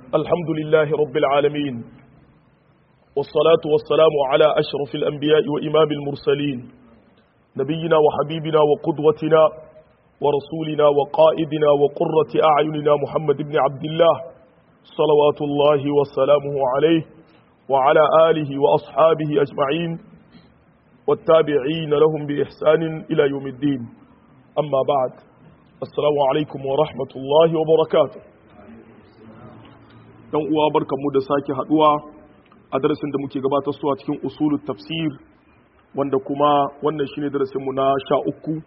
الحمد لله رب العالمين والصلاة والسلام على أشرف الأنبياء وإمام المرسلين نبينا وحبيبنا وقدوتنا ورسولنا وقائدنا وقرة أعيننا محمد بن عبد الله صلوات الله وسلامه عليه وعلى آله وأصحابه أجمعين والتابعين لهم بإحسان إلى يوم الدين أما بعد السلام عليكم ورحمة الله وبركاته dan uwa barkanmu da sake haduwa a darasin da muke gabatar su a cikin usulul tafsir wanda kuma wannan shine darasin mu na sha uku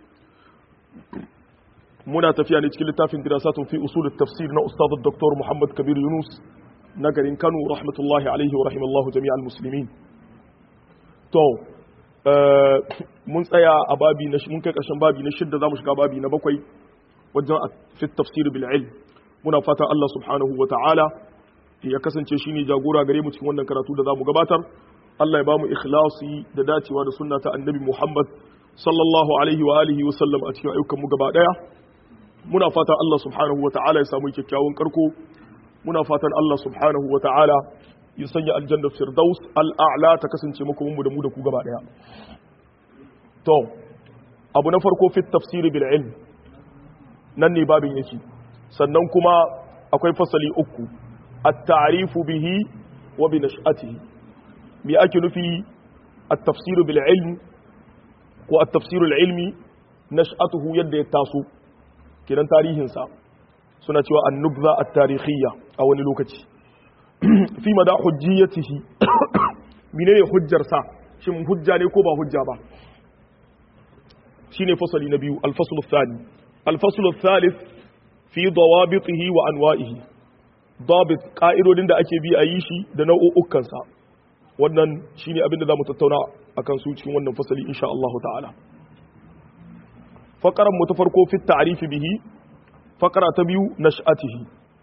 muna tafiya ne cikin littafin dirasatun fi usulul tafsir na ustad dr Muhammad Kabir Yunus na garin Kano rahmatullahi alaihi wa rahimallahu jami'al muslimin to mun tsaya a babi na mun kai karshen babi na shidda zamu shiga babi na bakwai wajen fi tafsir bil ilm muna fatan Allah subhanahu wa ta'ala ya kasance shi ne jagora gare mu cikin wannan karatu da za mu gabatar Allah ya ba mu ikhlasi da dacewa da sunna ta annabi Muhammad sallallahu alaihi wa alihi wa sallam a cikin ayyukan mu gaba daya muna fatan Allah subhanahu wa ta'ala ya samu kyakkyawan karko muna fatan Allah subhanahu wa ta'ala ya sanya aljanna firdaus al'a'la ta kasance muku mu da mu da ku gaba daya to abu na farko fit tafsir bil ilm nan ne babin yake sannan kuma akwai fasali uku التعريف به وبنشأته بأكل في التفسير بالعلم والتفسير العلمي نشأته يد يتاسو كنا تاريخ سا سنة النبذة التاريخية أو نلوكتي في مدى حجيته منين حجر سا شم حجة نيكو با حجة با شيني فصل نبي الفصل الثاني الفصل الثالث في ضوابطه وأنوائه dabit ƙa'idodin da ake bi a yi shi da nau'ukansa wannan shi ne abinda za mu tattauna a kan su cikin wannan fasali insha Allah ta'ala faƙaran mu ta farko fit ta'arifi bihi faƙara ta biyu na sha'atihi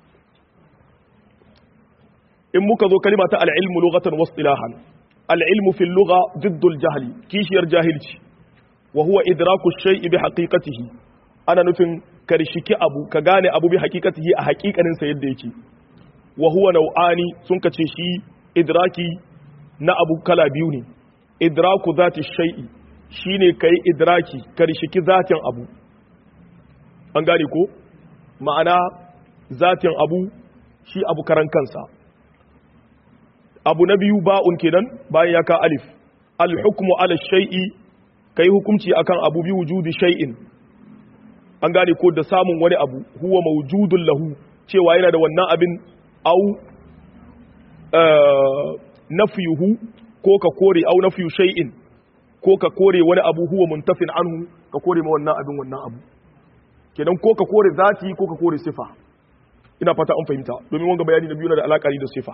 in muka zo kalima ta al'ilmu lugatan wasu ilahan al'ilmu fil lugha jiddul jahali kishiyar jahilci wa huwa idraku shay'i bi haqiqatihi ana nufin karshiki abu ka gane abu bi haqiqatihi a haƙiƙaninsa yadda yake wa huwa nau'ani sun kace shi idraki na abu kala biyu ne idraku zati shay'i shine kai idraki karshiki zatin abu an gane ko ma'ana zatin abu shi abu karan kansa abu na biyu ba'un kenan bayan ya ka alif al hukmu ala shay'i kai hukunci akan abu bi wujudi shay'in an gane ko da samun wani abu huwa mawjudun lahu cewa yana da wannan abin au nafiyuhu ko ka kore au nafiyu shay'in ko ka kore wani abu huwa muntafin anhu ka kore ma wannan abin wannan abu kenan ko ka kore zati ko ka kore sifa ina fata an fahimta domin wanga bayani na biyu na da alaka da sifa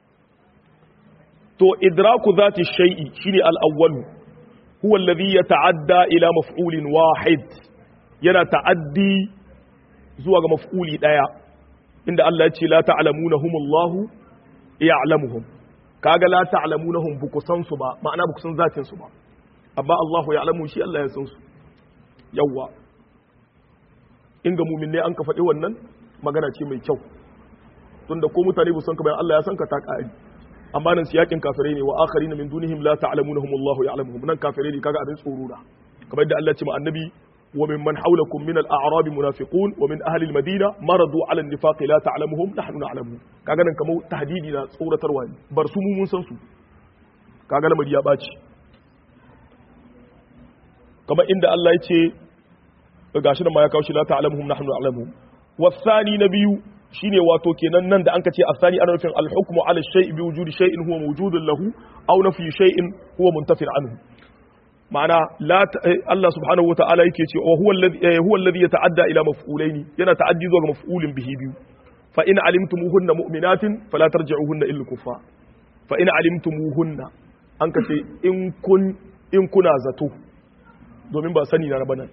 to idraku zati shay'i shine al-awwal huwa alladhi yata'adda ila maf'ulin wahid yana ta'addi zuwa ga maf'uli daya inda Allah ya ce la ta'lamunahum Allah ya'lamuhum kaga la ta'lamunahum buku san su ba ma'ana buku san zatin su ba amma Allah ya'lamu shi Allah ya san su yawa in ga mu'min ne an ka faɗi wannan magana ce mai kyau tunda ko mutane bu san ka bayan Allah ya san ka ta ƙari amma nan siyakin kafirai ne wa akharina min dunihim la ta'lamunahum Allah ya'lamuhum nan kafirai ne kaga abin tsoro da kamar yadda Allah ya ce ma annabi ومن من حولكم من الأعراب منافقون ومن أهل المدينة مرضوا على النفاق لا تعلمهم نحن نعلمهم kaga nan kamar tahdidi na tsoratarwa ne bar su mu mun san su kaga lamari ya baci kamar inda Allah ya ce gashi nan ma ya kawo shi la ta'lamuhum nahnu na'lamuhum wasani na biyu shine wato kenan nan da anka ce asani ana nufin al-hukmu ala shay'i bi wujudi shay'in huwa mawjudun lahu aw nafi shay'in huwa muntafin anhu ma'ana Allah subhanahu wa ta'ala yake ce wa huwa alladhi yata'adda ila maf'ulaini yana ta'addi zuwa ga maf'ulin bihi biyu fa in alimtumuhunna mu'minatin fala tarji'uhunna illa kufa fa in alimtumuhunna an ka ce in kun in kuna zato domin ba sani na raba nan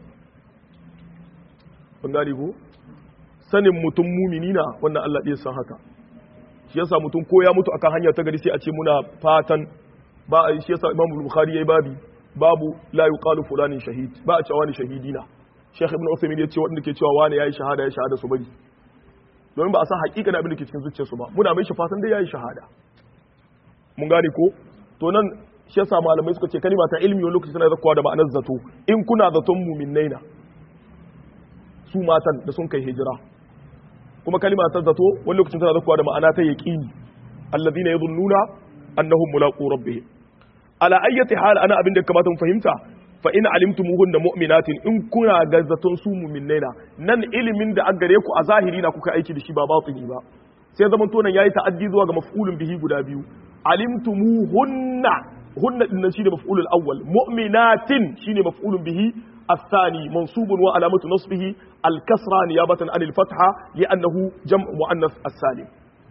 ban gane ko sanin mutum mumini na wannan Allah ɗaya san haka shi yasa mutum ko ya mutu akan hanya ta gari sai a ce muna fatan ba a shi yasa Imam Bukhari yayi babi babu la yuqalu fulanin shahid ba a cewa wani shahidina Sheikh Ibn Uthaymeen ya ce wanda ke cewa wani yayi shahada ya shahada su bari domin ba a san hakika da abin da ke cikin zuciyarsu ba muna mai shi fatan dai yayi shahada mun gane ko to nan shi yasa malamai suka ce kalima ta ilmi wani lokaci tana zakkuwa da ma'anar zato in kuna zaton mu'minnai na su matan da sun kai hijira kuma kalima ta zato wani lokacin tana zakkuwa da ma'ana ta yaqini alladhina yadhunnuna annahum mulaqu rabbihim ala ayyati hal ana abin da kamata mu fahimta fa in alimtumuhunna mu'minatin in kuna ga zaton su mu'minnai na nan ilimin da an gare ku a zahiri na kuka aiki da shi ba batini ba sai zaman to nan yayi ta'addi zuwa ga maf'ulun bihi guda biyu alimtumuhunna hunna din nan shine maf'ulul awwal mu'minatin shine maf'ulun bihi الثاني منصوب وعلامة نصبه الكسرة نيابة عن الفتحة لأنه جمع مؤنث السالم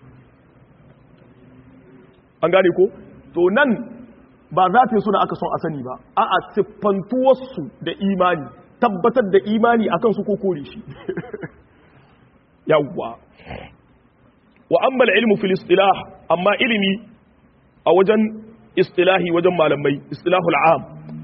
an gane ko to nan ba za ta suna aka son a sani ba a'a siffantuwarsu da imani tabbatar da imani akan su ko kore shi yawwa wa amma ilmu fil istilah amma ilimi a wajen istilahi wajen malamai istilahul am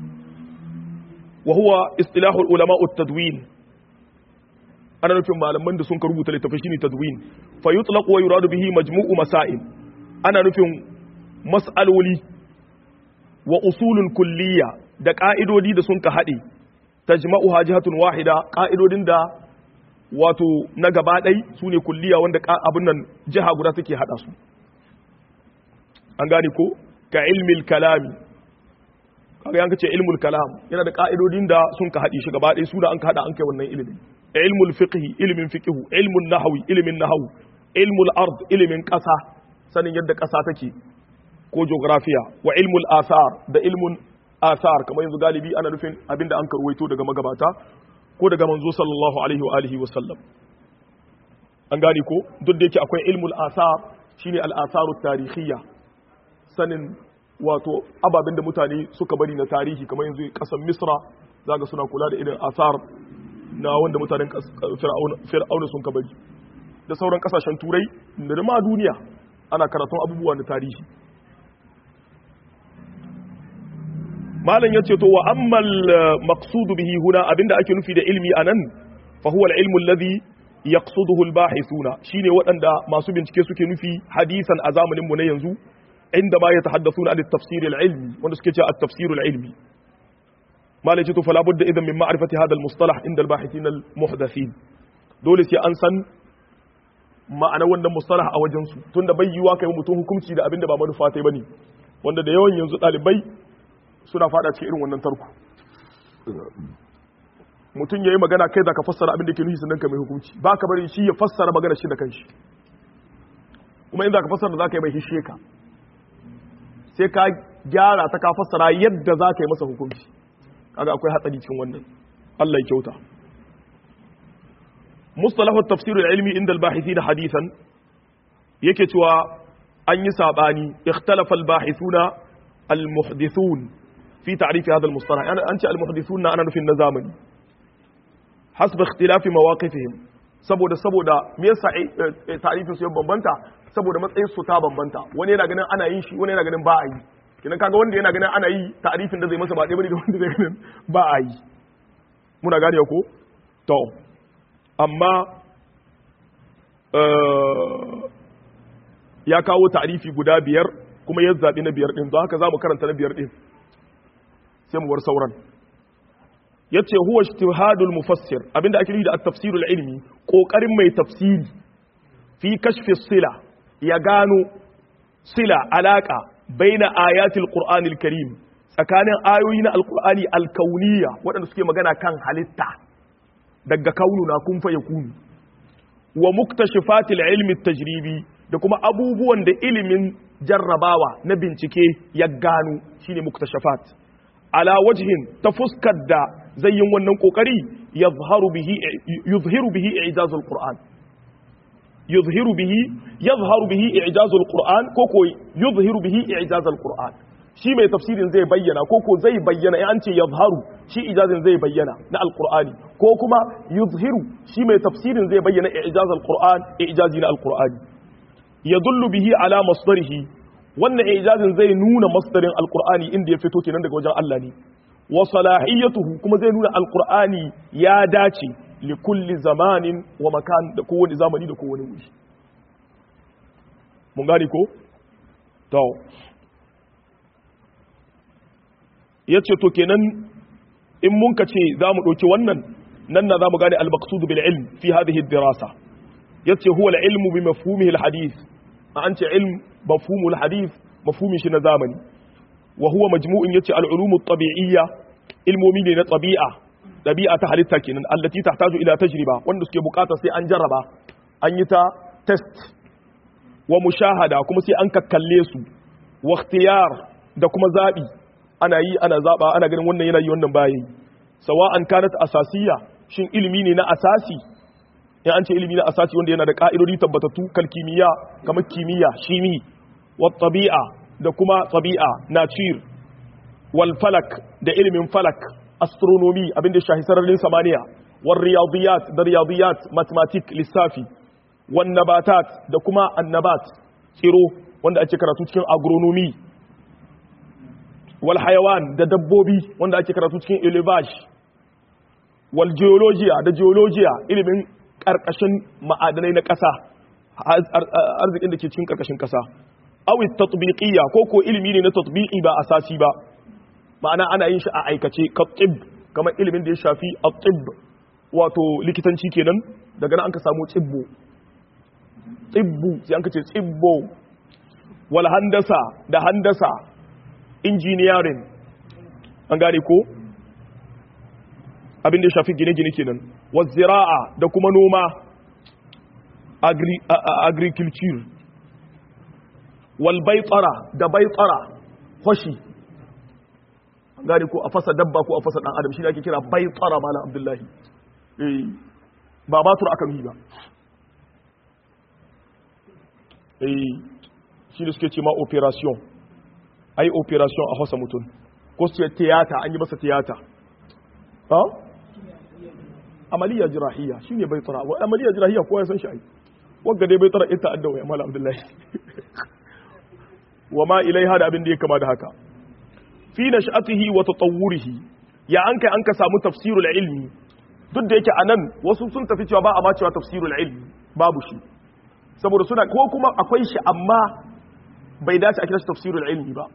wa huwa istilahul ulama tadwin ana nufin malaman da sun ka rubuta littafi shine tadwin fa yutlaq wa yuradu bihi majmu'u masail ana nufin mas'aloli wa usulun kulliya da ƙa'idodi da sun ka haɗe ta jima'u hajjihatun wahida ƙa'idodin da wato na gaba ɗai su ne kulliya wanda abin nan jiha guda suke haɗa su an gane ko ka ilmil kalami kaga yanka ce ilmul kalam yana da ƙa'idodin da sun ka haɗe shi gaba ɗai su da an ka haɗa an kai wannan ilimin ilmul fiqhi ilimin fiqhu ilmun nahawi ilimin nahawu ilmul ard ilimin ƙasa sanin yadda ƙasa take ko geografiya wa ilmul asar da ilmun asar kamar yanzu galibi ana nufin abinda an karwaito daga magabata ko daga manzo sallallahu alaihi wa alihi wa sallam an gane ko duk da yake akwai ilmul asar shine al asaru tarihiyya sanin wato ababen da mutane suka bari na tarihi kamar yanzu kasar misra zaga suna kula da irin asar na wanda mutanen fir'auna sun ka bari da sauran kasashen turai da ma duniya ana karatun abubuwa na tarihi malam yace to wa ammal maqsudu bihi huna abinda ake nufi da ilmi anan fa huwa al-ilmu alladhi yaqsuduhu al-bahithuna shine waɗanda masu bincike suke nufi hadisan a zamanin mu na yanzu inda ma yatahaddathuna an at-tafsir al-ilmi wanda suke cewa at-tafsir al-ilmi malam yace to fala budda idan min ma'rifati hadha al-mustalah inda al-bahithin al-muhdathin dole sai an san ma'ana wannan mustalah a wajen su tunda bai yiwa kai mutum hukunci da abinda ba manufa tai bane wanda da yawan yanzu dalibai suna fada cikin irin wannan tarko mutum ya yi magana kai za ka fassara abin da ke nufi sannan ka mai hukunci ba ka bari shi ya fassara magana shi da kanshi kuma in za ka fassara za ka yi mai hishe ka sai ka gyara ta ka fassara yadda za ka yi masa hukunci kaga akwai hatsari cikin wannan Allah ya kyauta mustalahu tafsir ilmi inda al-bahithin hadithan yake cewa an yi sabani ikhtalafa al-bahithuna al-muhdithun في تعريف هذا المصطلح يعني أنت المحدثون أنا في النظام حسب اختلاف مواقفهم saboda saboda me yasa ta'rifin su ya bambanta saboda matsayin su ta bambanta wani yana ganin ana yin shi wani yana ganin ba a yi kinan kaga wanda yana ganin ana yi ta'rifin da zai masa ba ɗaya bane da wanda zai ganin ba a yi muna gane ko to amma ya kawo ta'rifi guda biyar kuma ya zabi na biyar din don haka zamu karanta na biyar din sai mu war sauran yace huwa ijtihadul mufassir abinda ake nufi da at-tafsirul ilmi kokarin mai tafsiri fi kashfi sila ya gano sila alaka baina ayatil qur'anil karim tsakanin ayoyi na alqur'ani alkauniya waɗanda suke magana kan halitta daga kaunu na kun fa yakunu wa muktashifatil ilmi tajribi da kuma abubuwan da ilimin jarrabawa na bincike ya gano shine muktashafat ala wajhin ta fuskar da zai yin wannan kokari yuzhiru bihi yuzhiru bihi i'jazul qur'an yuzhiru bihi yuzharu bihi i'jazul qur'an ko ko yuzhiru bihi i'jazul qur'an shi mai tafsirin zai bayyana ko ko zai bayyana in an ce yuzharu shi ijazin zai bayyana na alqur'ani ko kuma yuzhiru shi mai tafsirin zai bayyana i'jazul qur'an i'jazi na alqur'ani yadullu bihi ala masdarihi wannan ijazin zai nuna masdarin alqur'ani inda ya fito kenan daga wajen Allah ne wa salahiyatuhu kuma zai nuna alqur'ani ya dace li kulli zamanin wa makan da kowane zamani da kowane wuri mun gane ko to yace to kenan in mun ka ce za mu ɗauki wannan nan na za mu gane al-maqsud bil ilm fi hadhihi ad-dirasa yace huwa al-ilmu bi mafhumihi al-hadith an ce ilm mafhumu al-hadith mafhumin shi na zamani wa huwa majmu'in yace al-ulum at-tabi'iyya ilmomi ne na tabi'a tabi'a ta halitta kenan allati tahtaju ila tajriba wanda suke bukata sai an jarraba an yi ta test wa mushahada kuma sai an kakkalle su wa ikhtiyar da kuma zabi ana yi ana zaba ana ganin wannan yana yi wannan baya yi sawa'an kanat asasiyya shin ilimi ne na asasi in an ce ilimi na asasi wanda yana da ka'idodi tabbatattu kal kimiyya kamar kimiyya shimi wa tabi'a da kuma tabi'a nature wal falak da ilimin falak astronomy abinda shahi sararin samaniya wal riyadiyat da riyadiyat mathematics lissafi wan nabatat da kuma annabat tsiro wanda ake karatu cikin agronomy wal hayawan da dabbobi wanda ake karatu cikin elevage wal geologiya da geologiya ilimin karkashin ma'adanai na ƙasa arzikin da ke cikin karkashin ƙasa awi tatbiqiyya ko ko ilimi ne na tatbiqi ba asasi ba ma'ana ana yin shi a aikace ka tib kamar ilimin da ya shafi at-tib wato likitanci kenan daga nan an ka samu tibbo tibbu sai an ka ce tibbo wal handasa da handasa engineering an gane ko abin da ya shafi gine-gine kenan wa zira'a da kuma noma agriculture wal baitsara da baitsara hoshi an gane ko a fasa dabba ko a fasa dan adam shi ne ake kira baitsara malam abdullahi eh ba batur aka yi ba eh shi ne suke ce ma operation ai operation a hausa mutum ko su ce tiyata an yi masa tiyata ha amaliya jirahiyya shine bai tsara wa amaliya jirahiyya kowa ya san shi ai wanda dai bai tsara ita addawa ya mala abdullahi wa ma ilaiha da abin da ya kama da haka fi nash'atihi wa tatawwurihi ya an kai an ka samu tafsirul ilmi duk da yake anan wasu sun tafi cewa ba a ma cewa tafsirul ilmi babu shi saboda suna ko kuma akwai shi amma bai dace a kira shi tafsirul ilmi ba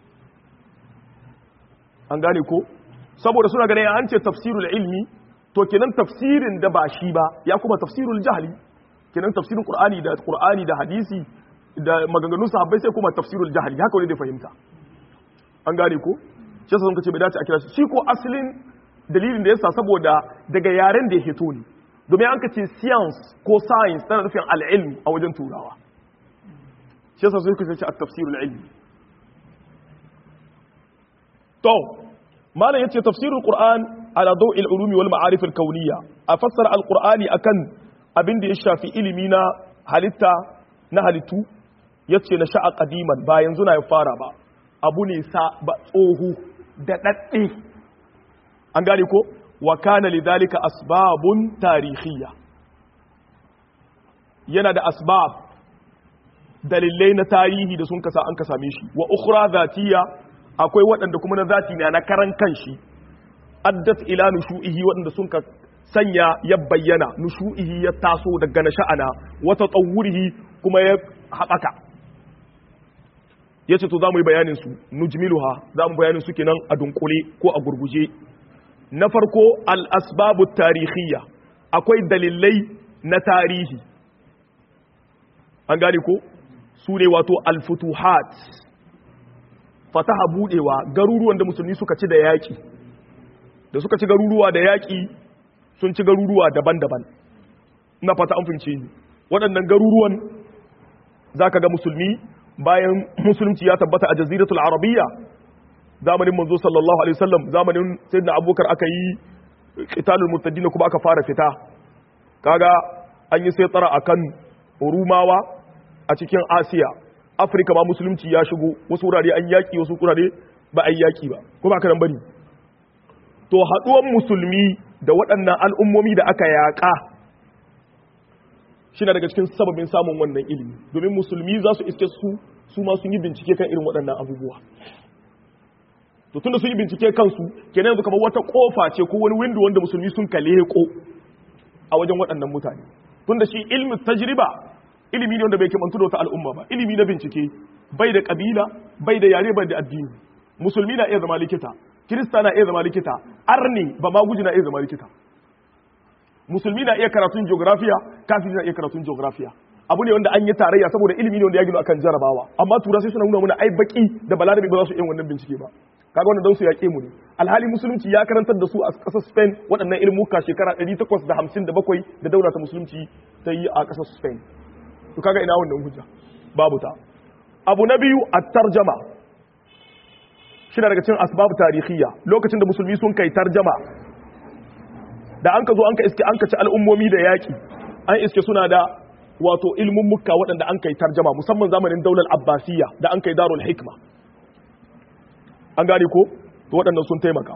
an gane ko saboda suna ganin an ce tafsirul ilmi to kenan tafsirin da ba shi ba ya kuma tafsirul jahli kenan tafsirin qur'ani da qur'ani da hadisi da maganganun sahabbai sai kuma tafsirul jahli haka wani da fahimta an gane ko shi yasa sun kace bai dace a kira shi shi ko asalin dalilin da yasa saboda daga yaren da ya hito ne domin an kace science ko science tana nufin al-ilm a wajen turawa shi yasa sun kace at-tafsirul ilmi to malam yace tafsirul qur'an ala daw'il ulumi wal ma'arif al kauniyya a fassara al qur'ani akan abin da ya shafi ilimi na halitta na halittu yace na sha'a qadiman ba yanzu na ya fara ba abu ne sa ba tsohu da dadde an gane ko wa kana lidhalika asbabun tarihiyya yana da asbab dalilai na tarihi da sun kasa an ka same shi wa ukhra zatiyya akwai waɗanda kuma na zati ne na karan kanshi addat ila nushu'ihi waɗanda sun ka sanya ya bayyana nushu'ihi ya taso daga na sha'ana wata tsawurihi kuma ya haɓaka ya ce to za mu yi bayanin su nujmiluha za mu bayanin su kenan a dunkule ko a gurguje na farko al-asbabu tarihiyya akwai dalilai na tarihi an gane ko su ne wato al-futuhat fataha budewa garuruwan da musulmi suka ci da yaƙi da suka ci garuruwa da yaƙi sun ci garuruwa daban-daban na fata an fince ni waɗannan garuruwan za ka ga musulmi bayan musulunci ya tabbata a jaziratul arabiyya zamanin manzo sallallahu alaihi wasallam zamanin sayyidina abubakar aka yi qitalul murtadin kuma aka fara fita kaga an yi sai tsara akan rumawa a cikin asiya afirka ma musulunci ya shigo wasu wurare an yaƙi wasu wurare ba a yi yaƙi ba ko ba ka nan bane to haɗuwan musulmi da waɗannan al'ummomi da aka yaƙa shi na daga cikin sababin samun wannan ilimi domin musulmi za su iske su su ma sun yi bincike kan irin waɗannan abubuwa to tunda sun yi bincike kansu kenan yanzu kamar wata kofa ce ko wani window wanda musulmi sun kale ko a wajen waɗannan mutane tunda shi ilmi tajriba ilimi ne wanda bai kimantu da wata al'umma ba ilimi na bincike bai da kabila bai da yare bai da addini musulmi na iya zama likita kirista na iya zama likita arni ba ma guji na iya zama likita musulmi na iya karatun geografiya kafiri na iya karatun geografiya abu ne wanda an yi tarayya saboda ilimi ne wanda ya gino akan jarabawa amma tura sai suna nuna mana ai baki da balarabi ba za su yi wannan bincike ba kaga wannan don su yaƙe mu ne alhali musulunci ya karantar da su a ƙasar Spain waɗannan ilmuka shekara 857 da daula ta musulunci ta yi a ƙasar Spain to kaga ina wannan hujja babu ta abu na biyu at-tarjama shi daga cikin asbab tarihiyya lokacin da musulmi sun kai tarjama da an ka zo an ka iske an ka ci al'ummomi da yaƙi an iske suna da wato ilmin mukka waɗanda an kai tarjama musamman zamanin daular abbasiyya da an kai darul hikma an gane ko to waɗannan sun taimaka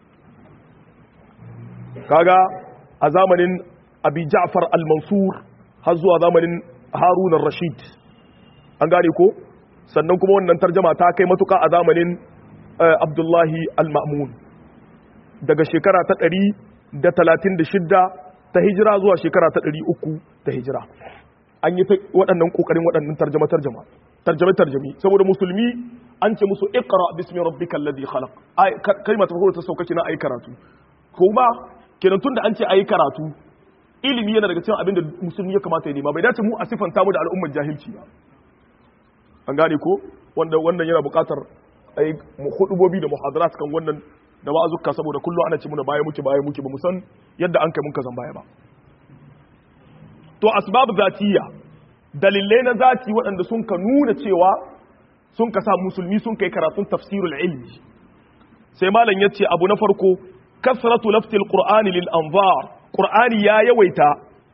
kaga a zamanin abi ja'far al-mansur har zuwa zamanin harun rashid an gane ko sannan kuma wannan tarjama ta kai matuka a zamanin abdullahi al-ma'mun daga shekara ta ɗari da talatin da shidda ta hijira zuwa shekara ta ɗari uku ta hijira an yi waɗannan ƙoƙarin waɗannan tarjama tarjama tarjame tarjami saboda musulmi an ce musu iqra bismi rabbikal ladhi khalaq ai kalma ta farko ta sauka kina ayi karatu kuma kenan tunda an ce ayi karatu ilimi yana daga cikin abin da musulmi ya kamata ya nema bai dace mu a sifanta mu da al'ummar jahilci ba an gane ko wanda wannan yana buƙatar ai hudubobi da muhadarat kan wannan da wa'azuka saboda kullum ana ce muna baya muke baya muke ba mu san yadda an kai mun ka zan baya ba to asbab zatiyya dalilai na zati waɗanda sun ka nuna cewa sun ka sa musulmi sun kai karatun tafsirul ilmi sai malam ya ce abu na farko kasratu laftil qur'ani lil anzar qur'ani ya yawaita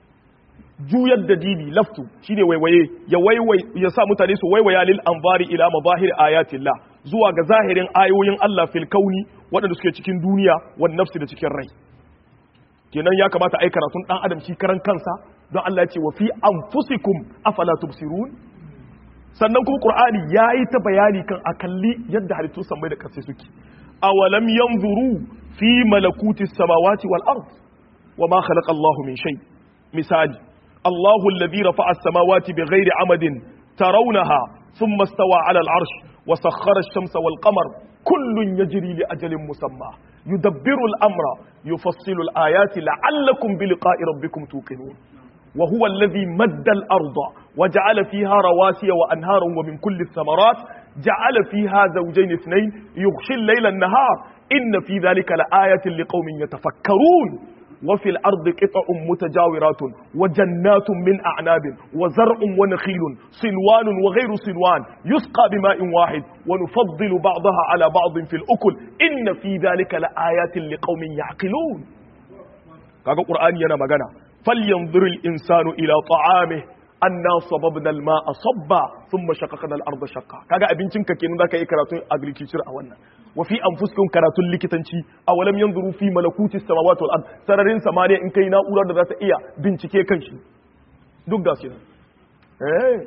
juyar da dibi laftu shine waiwaye ya waiwai ya sa mutane su waiwaya lil anzari ila mazahir ayatillah zuwa ga zahirin ayoyin Allah fil kauni waɗanda suke cikin duniya wan nafsi da cikin rai kenan ya kamata ai karatun dan adam shi karan kansa don Allah ya ce wa fi anfusikum afala tubsirun sannan kuma qur'ani yayi ta bayani kan akalli yadda halittu sammai da ƙasa suke awalam yanzuru fi malakuti samawati wal ard wama khalaqa Allahu min shay misali Allahu alladhi rafa'a as-samawati bighairi amadin tarawnaha thumma istawa 'ala al-'arsh wa sakhkhara ash-shamsa wal qamar kullun yajri li ajalin musamma yudabbiru al-amra yufassilu al-ayati la'allakum bi liqa'i rabbikum tuqinun وهو الذي مد الأرض وجعل فيها رواسي وأنهارا ومن كل الثمرات جعل فيها زوجين اثنين يغشي الليل النهار إن في ذلك لآية لقوم يتفكرون وفي الأرض قطع متجاورات وجنات من أعناب وزرع ونخيل صنوان وغير صنوان يسقى بماء واحد ونفضل بعضها على بعض في الأكل إن في ذلك لآيات لقوم يعقلون kaga qur'ani yana magana falyanzur al-insanu ila ta'amihi anna sababna al-ma'a sabba thumma shaqaqna al-ardha shaqqa kaga abincin ka kenan zaka yi karatun agriculture a wannan wa fi anfusikum karatun likitanci awalam yanzuru fi malakuti samawati wal ard sararin samaniya in kai na'urar da za ta iya bincike kanshi duk ga su nan eh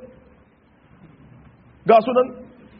ga su nan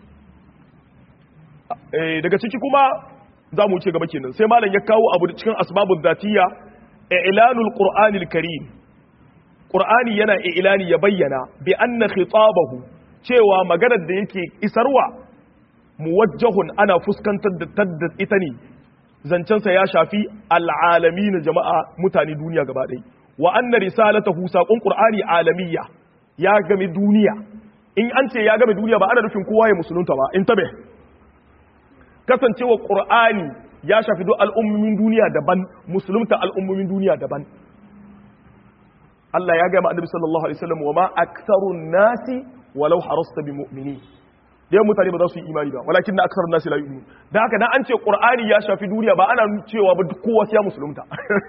eh daga ciki kuma za mu ce gaba kenan sai malam ya kawo abu cikin asbabul zatiyya i'lanul qur'anil karim qur'ani yana i'lani ya bayyana bi anna khitabahu cewa maganar da yake isarwa muwajjahun ana fuskantar da tadda ita ne zancensa ya shafi al'alamin jama'a mutane duniya gaba ɗaya wa anna risalatahu saqon qur'ani alamiyya ya game duniya in an ce ya game duniya ba ana nufin kowa ya musulunta ba in tabe kasancewa qur'ani ya shafi duk al'ummomin duniya daban musulunta al'ummomin duniya daban Allah ya gama annabi sallallahu alaihi wasallam wa ma aktsarun nasi walau harasta bi mu'mini dai mutane ba za su yi imani ba walakin na aksarun nasi la yu'minu dan haka dan an ce qur'ani ya shafi duniya ba ana cewa ba kowa sai ya musulunta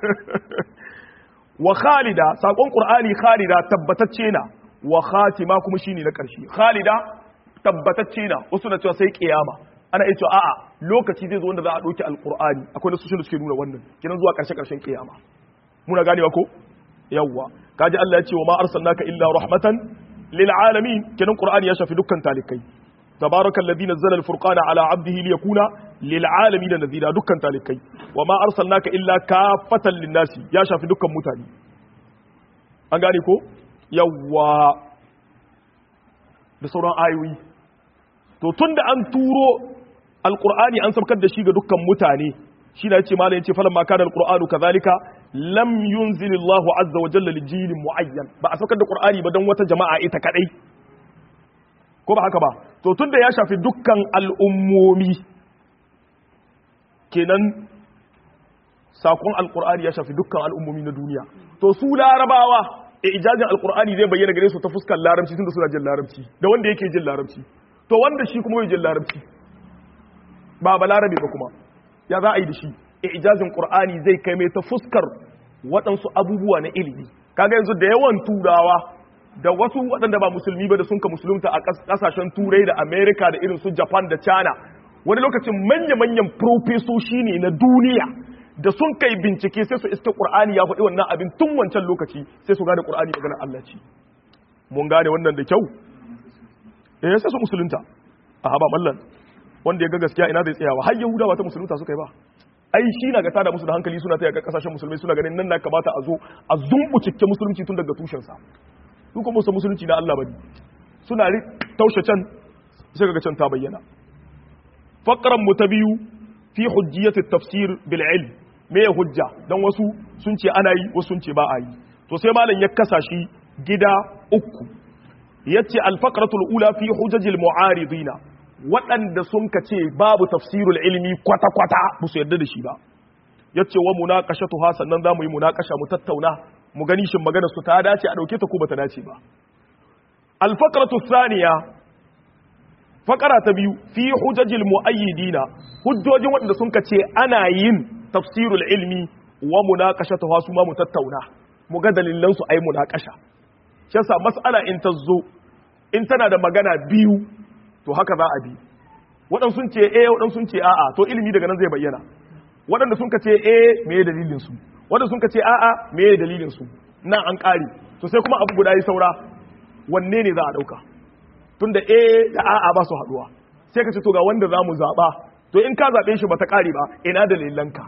wa khalida sakon qur'ani khalida tabbatacce na wa khatima kuma shine na karshe khalida tabbatacce na wasu na cewa sai kiyama ana iya cewa a'a lokaci zai zo wanda za a ɗauki alƙur'ani akwai nasu da suke nuna wannan kinan zuwa ƙarshe ƙarshen kiyama muna ganewa ko yawwa kaji Allah ya ce wa ma arsalnaka illa rahmatan lil alamin kinan qur'ani ya shafi dukkan talikai tabarakal ladhi nazzala al furqana ala abdihi liyakuna lil alamin nadhira dukkan talikai wa ma arsalnaka illa kafatan lin nasi ya shafi dukkan mutane an gane ko yawwa da sauran ayoyi to tun da an turo alkur'ani an sabkar da shi ga dukkan mutane shi da yace malam yace falan ma kana alqur'anu kadhalika lam yunzil Allahu azza wa jalla li jilin muayyan ba a sabkar da qur'ani ba dan wata jama'a ita kadai ko ba haka ba to tunda ya shafi dukkan al'ummomi kenan sakon alqur'ani ya shafi dukkan al'ummomi na duniya to su larabawa ijazin alqur'ani zai bayyana gare su ta fuskar larabci tunda suna jin larabci da wanda yake jin larabci to wanda shi kuma bai jin larabci ba balarabe ba kuma ya za a yi da shi ijazin qur'ani zai kai mai ta fuskar waɗansu abubuwa na ilimi kaga yanzu da yawan turawa da wasu waɗanda ba musulmi ba da sun ka musulunta a ƙasashen turai da america da irin su japan da china wani lokacin manya-manyan profesoshi ne na duniya da sun kai bincike sai su iska qur'ani ya faɗi wannan abin tun wancan lokaci sai su gane qur'ani maganar Allah ce mun gane wannan da kyau eh sai su musulunta a haba mallan wanda ya ga gaskiya ina zai tsayawa har yahudawa ta musulunta suka yi ba ai shi na ga tada musu da hankali suna taya kasashen musulmai suna ganin nan na kamata a zo a zumbucike musulunci tun daga tushen sa su kuma musu musulunci na Allah bane suna taushe can sai kaga can ta bayyana faqran mu ta biyu fi hujjiyati tafsir bil ilm me ya hujja dan wasu sun ce ana yi wasu sun ce ba a yi to sai malam ya kasa shi gida uku yace al faqratul ula fi hujajil mu'aridina waɗanda sun ka ce babu tafsirul ilmi kwata-kwata ba su yarda da shi ba ya ce wa munakashatu ha sannan za mu yi munakasha mu tattauna mu gani shin magana su ta dace a ɗauke ta ko ba ta dace ba alfakaratu saniya fakara ta biyu fi hujajil mu'ayyidina hujjojin waɗanda sun ka ce ana yin tafsirul ilmi wa munakashatu ha su ma mu tattauna mu ga dalilan su ai munakasha shi yasa mas'ala in ta zo in tana da magana biyu to haka za a bi waɗansu sun ce eh waɗansu sun ce a'a to ilimi daga nan zai bayyana waɗanda sun ka ce eh me ya dalilin su waɗanda sun ka ce a'a me ya dalilin su nan an ƙari to sai kuma abu guda yi saura wanne ne za a ɗauka tunda eh da a'a ba su haɗuwa sai ka ce to ga wanda za mu zaɓa to in ka zaɓe shi ba ta ƙari ba ina dalilanka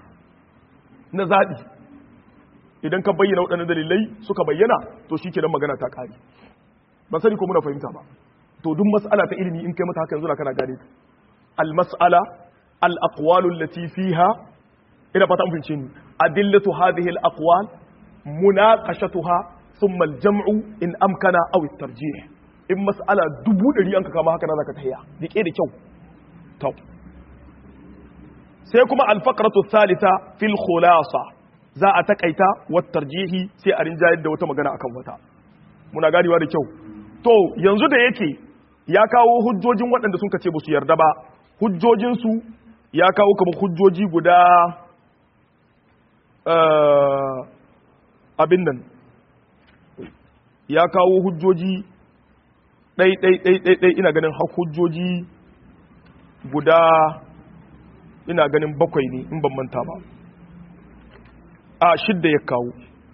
na zaɓi idan ka bayyana waɗannan dalilai suka bayyana to shi kenan magana ta ƙari ban sani ko muna fahimta ba to duk mas'ala ta ilimi in kai mata haka yanzu kana gane al mas'ala al aqwalu allati fiha ina fata mun fince ni adillatu hadhihi al aqwal munaqashatuha thumma al jam'u in amkana aw at tarjih in mas'ala dubu dari an ka kama haka na zaka tahiya dike da kyau to sai kuma al faqratu thalitha fil khulasa za a takaita wa tarjihi sai a rinjayar da wata magana akan wata muna ganewa da kyau to yanzu da yake ya kawo hujjojin waɗanda sun ce ba su yarda ba hujjojinsu ya kawo kamar hujjoji guda abin nan ya kawo hujjoji ɗai-ɗai-ɗai ina ganin hujjoji guda ina ganin bakwai ne in ban manta ba a shidda ya kawo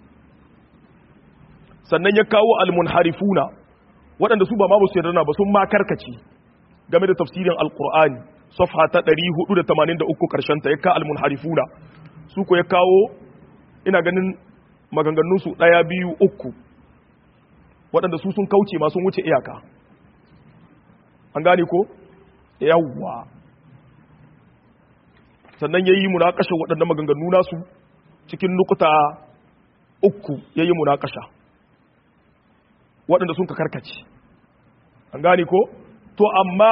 sannan ya kawo almunharifuna waɗanda su ba ma su yarda ba sun ma karkace game da tafsirin alqur'ani safha ta 483 karshen ta ya ka almunharifuna su ko ya kawo ina ganin maganganun su daya biyu uku waɗanda su sun kauce ma sun wuce iyaka an gane ko yawwa sannan yayi munakashin waɗannan maganganu nasu cikin nukuta uku yayi munakasha waɗanda sun ka karkace an gane ko to amma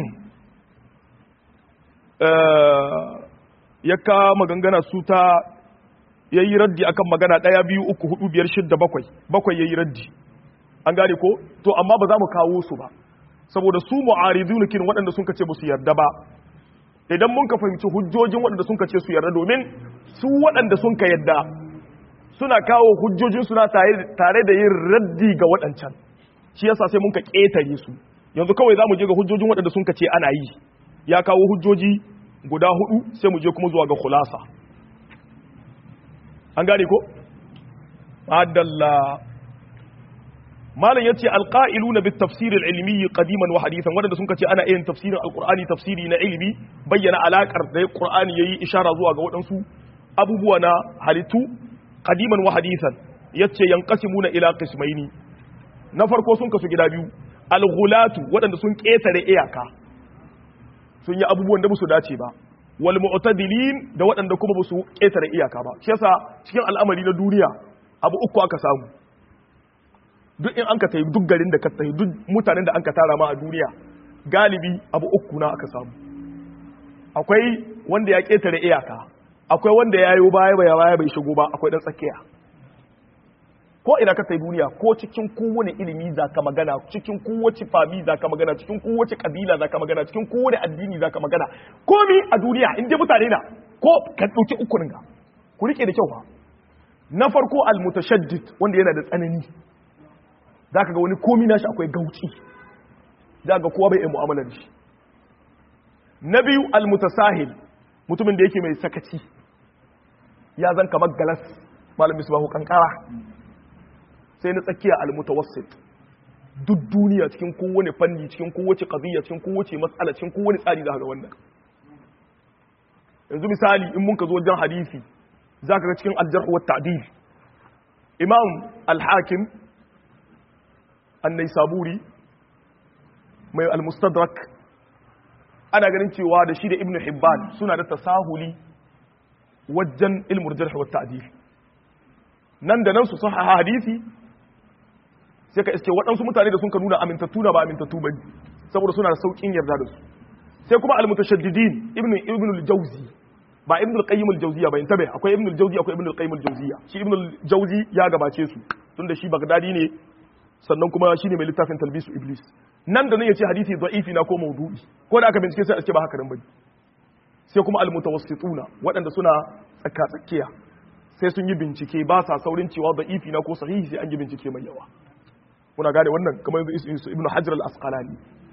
ya ka magangana su ta ya yi raddi akan magana ɗaya biyu uku hudu biyar shidda bakwai bakwai ya yi raddi an gane ko to amma ba za mu kawo su ba saboda su mu'aridu kin waɗanda sun kace ba su yarda ba idan mun ka fahimci hujjojin waɗanda sun kace su yarda domin su waɗanda sun ka yarda suna kawo hujjojin suna tare da yin raddi ga waɗancan shi yasa sai mun ka ƙetare su yanzu kawai za mu je ga hujjojin waɗanda sun ce ana yi ya kawo hujjoji guda hudu sai mu je kuma zuwa ga khulasa an gane ko adalla malam yace alqa'iluna bit tafsir al ilmi qadiman wa hadithan wanda sun ce ana yin tafsirin alqur'ani tafsiri na ilimi bayyana alakar da qur'ani yayi ishara zuwa ga waɗansu abubuwa na halittu qadiman wa hadithan yace yanqasimuna ila qismaini na farko sun kasu gida biyu al-ghulatu waɗanda sun ƙetare iyaka sun yi abubuwan da ba su dace ba wal mu'tadilin da waɗanda kuma ba su ƙetare iyaka ba shi yasa cikin al'amari na duniya abu uku aka samu duk in an ka tayi duk garin da ka tayi duk mutanen da an ka tara ma a duniya galibi abu uku na aka samu akwai wanda ya ƙetare iyaka akwai wanda ya yi baya baya baya bai shigo ba akwai dan tsakiya ko ina ka sai duniya ko cikin kowane ilimi za ka magana cikin kowace fami za ka magana cikin kowace kabila za ka magana cikin kowane addini za ka magana komi a duniya inda mutane na ko ka ɗauki ukunin ga ku rike da kyau ba na farko almutashaddid wanda yana da tsanani za ka ga wani komi nashi akwai gauci za ga kowa bai yi mu'amala da shi na biyu almutasahil mutumin da yake mai sakaci ya zan kamar galas malamin su bahu kankara sai na tsakiya almutawassit duk duniya cikin kowane fanni cikin kowace qadiyya cikin kowace matsala cikin kowane tsari za ka ga wannan yanzu misali in mun ka zo wajen hadisi za ka ga cikin aljarh wa ta'dil imam al-hakim an-naisaburi mai al-mustadrak ana ganin cewa da shi da ibnu hibban suna da tasahuli wajen ilmul jarh wa ta'dil nan da nan su sahaha hadisi sai ka iske waɗansu mutane da sun ka nuna amintattu na ba amintattu ba saboda suna da sauƙin yarda da su sai kuma al-mutashaddidin ibnu ibnu al-jawzi ba ibnu al-qayyim al-jawziya ba intabe akwai ibnu al-jawzi akwai ibnu al-qayyim al-jawziya shi ibnu al-jawzi ya gabace su tunda shi bagdadi ne sannan kuma shine mai littafin talbisu iblis nan da nan yace hadisi da'ifi na ko maudu'i ko da aka bincike sai a ce ba haka nan bane sai kuma al-mutawassituna waɗanda suna tsaka tsakiya sai sun yi bincike ba sa saurin cewa da'ifi na ko sahihi sai an yi bincike mai yawa muna gane wannan kamar yanzu ibnu hajar al-asqalani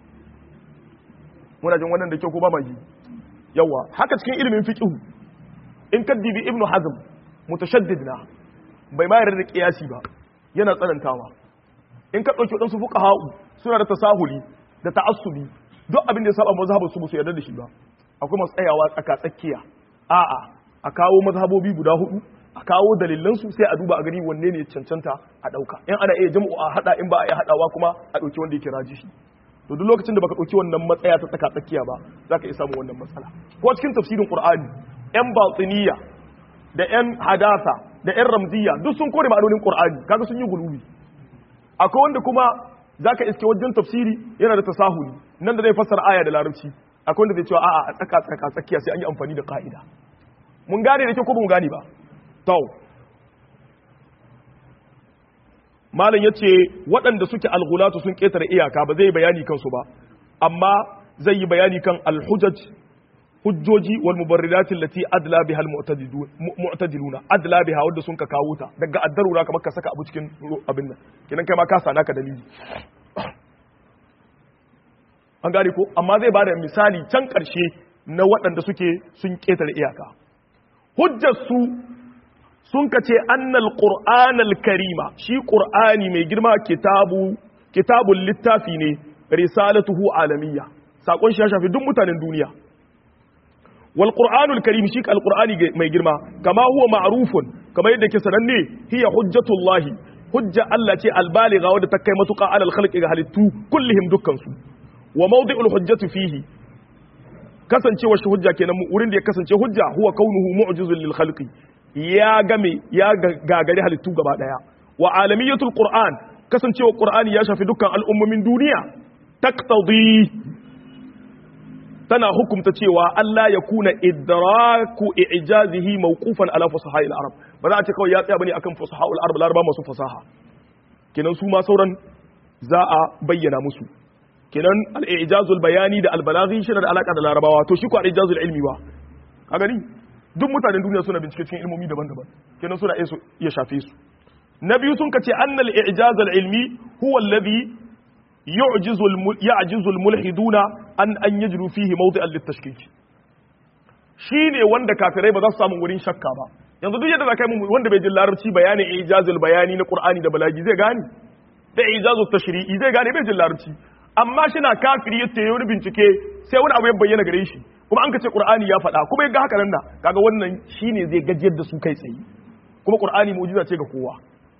muna jin wannan da kyau ko ba mai yawa haka cikin ilimin fiqh in kaddibi ibnu hazm mutashaddid na bai ma yarda da qiyasi ba yana tsanantawa in ka dauki wadansu fuqaha'u suna da tasahuli da ta'assubi duk abin da ya saba mazhabin su su yarda da shi ba akwai masu tsayawa tsaka tsakiya a'a a kawo mazhabobi guda hudu a kawo dalilansu sai a duba a gani wanne ne cancanta a ɗauka in ana iya jam'u a haɗa in ba a iya haɗawa kuma a ɗauki wanda yake rajishi to duk lokacin da baka ɗauki wannan matsaya ta tsaka tsakiya ba za ka iya samun wannan matsala ko cikin tafsirin qur'ani yan batiniya da yan hadasa da yan ramziya duk sun kore ma'anonin qur'ani kaga sun yi gulubi akwai wanda kuma zaka iske wajen tafsiri yana da tasahuli nan da zai fassara aya da larabci akwai wanda zai cewa a'a a tsaka tsaka tsakiya sai an yi amfani da ka'ida mun gane da kyau ko ba mu gane ba tau malam ya ce waɗanda suke alghulatu sun ƙetare iyaka ba zai bayani kansu ba amma zai yi bayani kan alhujaj hujjoji wal mubarridatin lati adla biha al mu'tadiluna adla biha wanda sun ka kawo ta daga addarura kamar ka saka abu cikin abin nan kenan kai ma ka sana ka dalili an gane ko amma zai bada misali can ƙarshe na waɗanda suke sun ƙetare iyaka hujjar su sun ka ce annal qur'anal karima shi qur'ani mai girma kitabu kitabul littafi ne risalatuhu alamiyya sakon shi ya shafi duk mutanen duniya wal qur'anul karim shi alqur'ani mai girma kama huwa ma'rufun kama yadda ke sananne hiya hujjatullahi hujja Allah ce albaligha wadda ta kai matuƙa alal khalqi ga halittu kullihim dukkan su wa mawdi'ul hujjatu fihi kasancewa shi hujja kenan wurin da ya kasance hujja huwa kaunuhu mu'jizun lil khalqi ya game ya gagari halittu gaba daya wa alamiyatul qur'an kasancewa qur'ani ya shafi dukkan al'ummomin duniya taqtadi tana hukumta cewa Allah ya kuna idraku i'jazihi mawqufan ala fusaha'il arab ba za a ce kawai ya tsaya bane akan fusaha'ul arab laraba masu fasaha kenan su ma sauran za a bayyana musu kenan al-i'jazul bayani da al-balaghi shi da alaka da larabawa to shi ko al-i'jazul ilmi ba ka gani duk mutanen duniya suna bincike cikin ilmomi daban-daban kenan suna iya shafe su na biyu sun kace annal i'jaz al-ilmi huwa alladhi yu'jizu ya'jizu al-mulhiduna an an yajru fihi mawdi'an lit-tashkik shine wanda kafirai ba za su samu wurin shakka ba yanzu duk yadda zakai mu wanda bai jin larabci bayanin i'jazul bayani na qur'ani da balagi zai gane da i'jazul tashri'i zai gane bai jin larabci amma shi na kafiri yace wani bincike sai wani abu ya bayyana gare shi kuma an ka ce qur'ani ya faɗa kuma ya ga haka nan da kaga wannan shine zai gajiyar da su kai tsaye kuma qur'ani mu'jiza ce ga kowa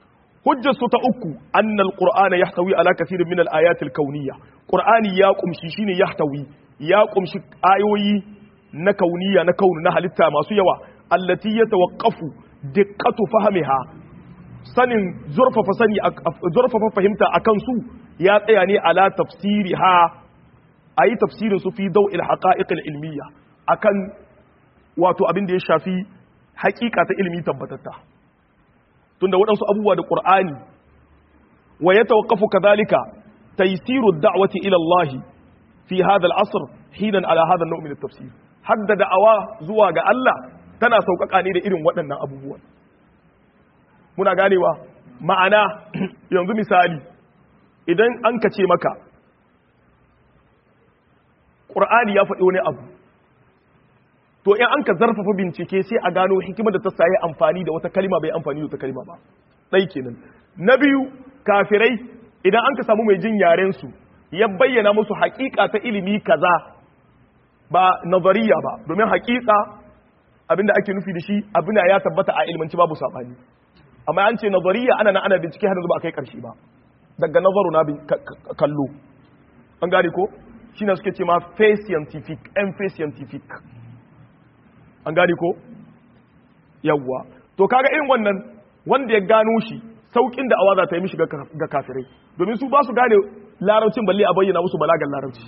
hujjar su ta uku annal qur'ana yahtawi ala kathirin min al-ayat al-kawniyya qur'ani ya kumshi shine yahtawi ya kumshi ayoyi na kauniya na kaunu na halitta masu yawa allati yatawaqqafu diqqatu fahmiha sanin zurfafa sani zurfafa fahimta akan su ya tsaya ne ala tafsiriha ayi tafsirin su fi daw'il haqa'iq al-ilmiyya akan wato abin da ya shafi haƙiƙa ta ilimi tabbatatta tunda waɗansu abubuwa da ƙur'ani wa ya tawaqafu kadhalika taysiru ad-da'wati ila Allah fi hadha al-asr hinan ala hadha an-naw' min at-tafsir hadda da'awa zuwa ga Allah tana sauƙaƙa ne da irin waɗannan abubuwan muna ganewa ma'ana yanzu misali idan an kace maka ƙur'ani ya faɗi wani abu to in an ka zarfafa bincike sai a gano hikimar da ta sayi amfani da wata kalima bai amfani da wata kalima ba ɗai kenan na biyu kafirai idan an ka samu mai jin yaren su ya bayyana musu haƙiƙa ta ilimi kaza ba nazariya ba domin haƙiƙa abinda ake nufi da shi abina ya tabbata a ilmanci babu saɓani amma an ce nazariya ana na ana bincike har yanzu ba a kai ƙarshe ba daga nazaru na kallo an gane ko shi suke ce ma face scientific and face scientific an gane ko yawwa to kaga irin wannan wanda ya gano shi saukin da awaza ta yi mishi ga kafirai domin su ba su gane larabcin balle a bayyana musu balagan larabci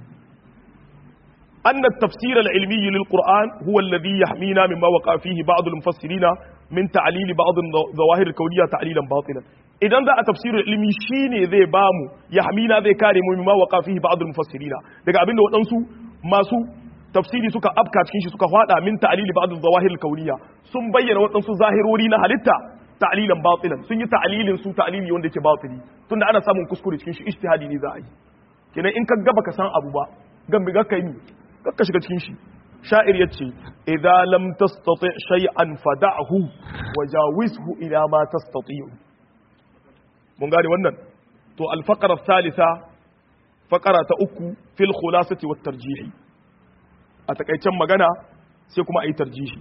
أن التفسير العلمي للقرآن هو الذي يحمينا مما وقع فيه بعض المفسرين من تعليل بعض الظواهر الكونية تعليلا باطلا إذا ذا التفسير العلمي شيني ذي بامو يحمينا ذي كارم مما وقع فيه بعض المفسرين daga abin da waɗansu masu tafsiri suka afka cikin shi suka fada min ta'lili ba'd az-zawahir al-kawniyya sun bayyana waɗansu zahirori na halitta ta'lilan batilan sun yi ta'lilin su ta'lili wanda yake batili tunda ana samun kuskure cikin shi ijtihadi ne za a yi kenan in ka gaba ka san abu ba gambi ga kai ni kakka shiga cikin shi sha'ir yace idza lam tastati shay'an fada'hu wajawizhu ila ma tastati'u mun gane wannan to al-faqra thalitha faqara ta uku fil khulasati wat tarjihi a takaicen magana sai kuma a yi tarjihi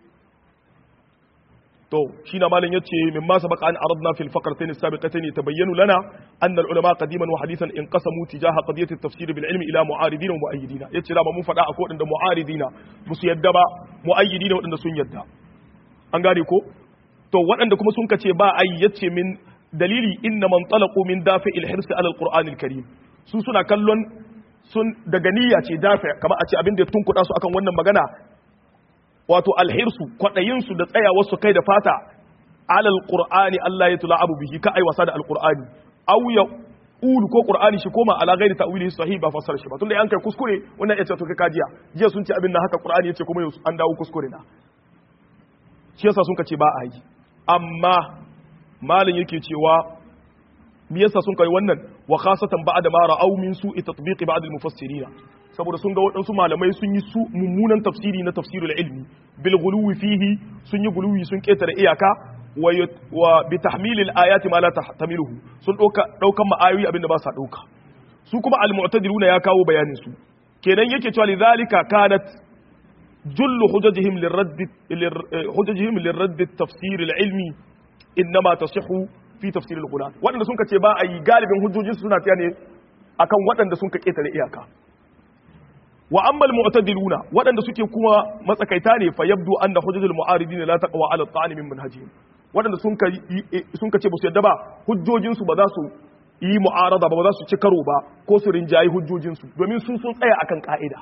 to shi na malin yace min ma sabaka an aradna fil faqratain as-sabiqatain tabayyanu lana anna al-ulama qadiman wa hadithan inqasamu tijaha qadiyati at-tafsir bil ilmi ila mu'aridin wa mu'ayyidin yace da mun fada akwai wadanda mu'aridina musu yadda ba mu'ayyidina wadanda sun yadda an gane ko to waɗanda kuma sun kace ba ai yace min dalili inna man talaqu min dafi'il hirs ala al-qur'an al-karim su suna kallon sun daga niyya ce dafi kamar a ce abin da tun kuɗa su akan wannan magana wato alhirsu kwaɗayinsu da tsayawarsu kai da fata alal qur'ani Allah ya tula abu bihi ka ai wasa da alqur'ani aw ya ulu ko qur'ani shi koma ala ghairi ta'wili sahih ba fassara shi ba tunda an kai kuskure wannan ya ce to kai kajiya jiya sun ce abin nan haka qur'ani yace kuma an dawo kuskure na shi yasa sun ce ba a yi amma malin yake cewa me yasa sun kai wannan wa khasatan ba'da ma ra'aw min su'i tatbiqi ba'd al-mufassirin saboda sun ga waɗansu malamai sun yi su mummunan tafsiri na tafsirul ilmi bil ghuluwi fihi sun yi guluwi sun ketare iyaka wa bi tahmilil ayati ma la tahtamiluhu sun dauka daukan ma'ayoyi abinda ba sa dauka su kuma al-mu'tadiluna ya kawo bayanin su kenan yake cewa lidhalika kanat jullu hujajihim lirradd hujajihim lirradd at-tafsir al-ilmi inma tasihhu fi tafsir al-Qur'an waɗanda sun ce ba a yi galibin hujjojin suna tiya ne akan waɗanda sun ka ketare iyaka wa amma al-mu'tadiluna waɗanda suke kuma matsakaita ne fa yabdu anna hujjatul mu'aridin la taqwa ala at-ta'ani min manhajihim waɗanda sun ka sun ka ce ba su yadda ba hujjojin su ba za su yi mu'arada ba ba za su ci karo ba ko su rinjayi hujjojin su domin sun sun tsaya akan ka'ida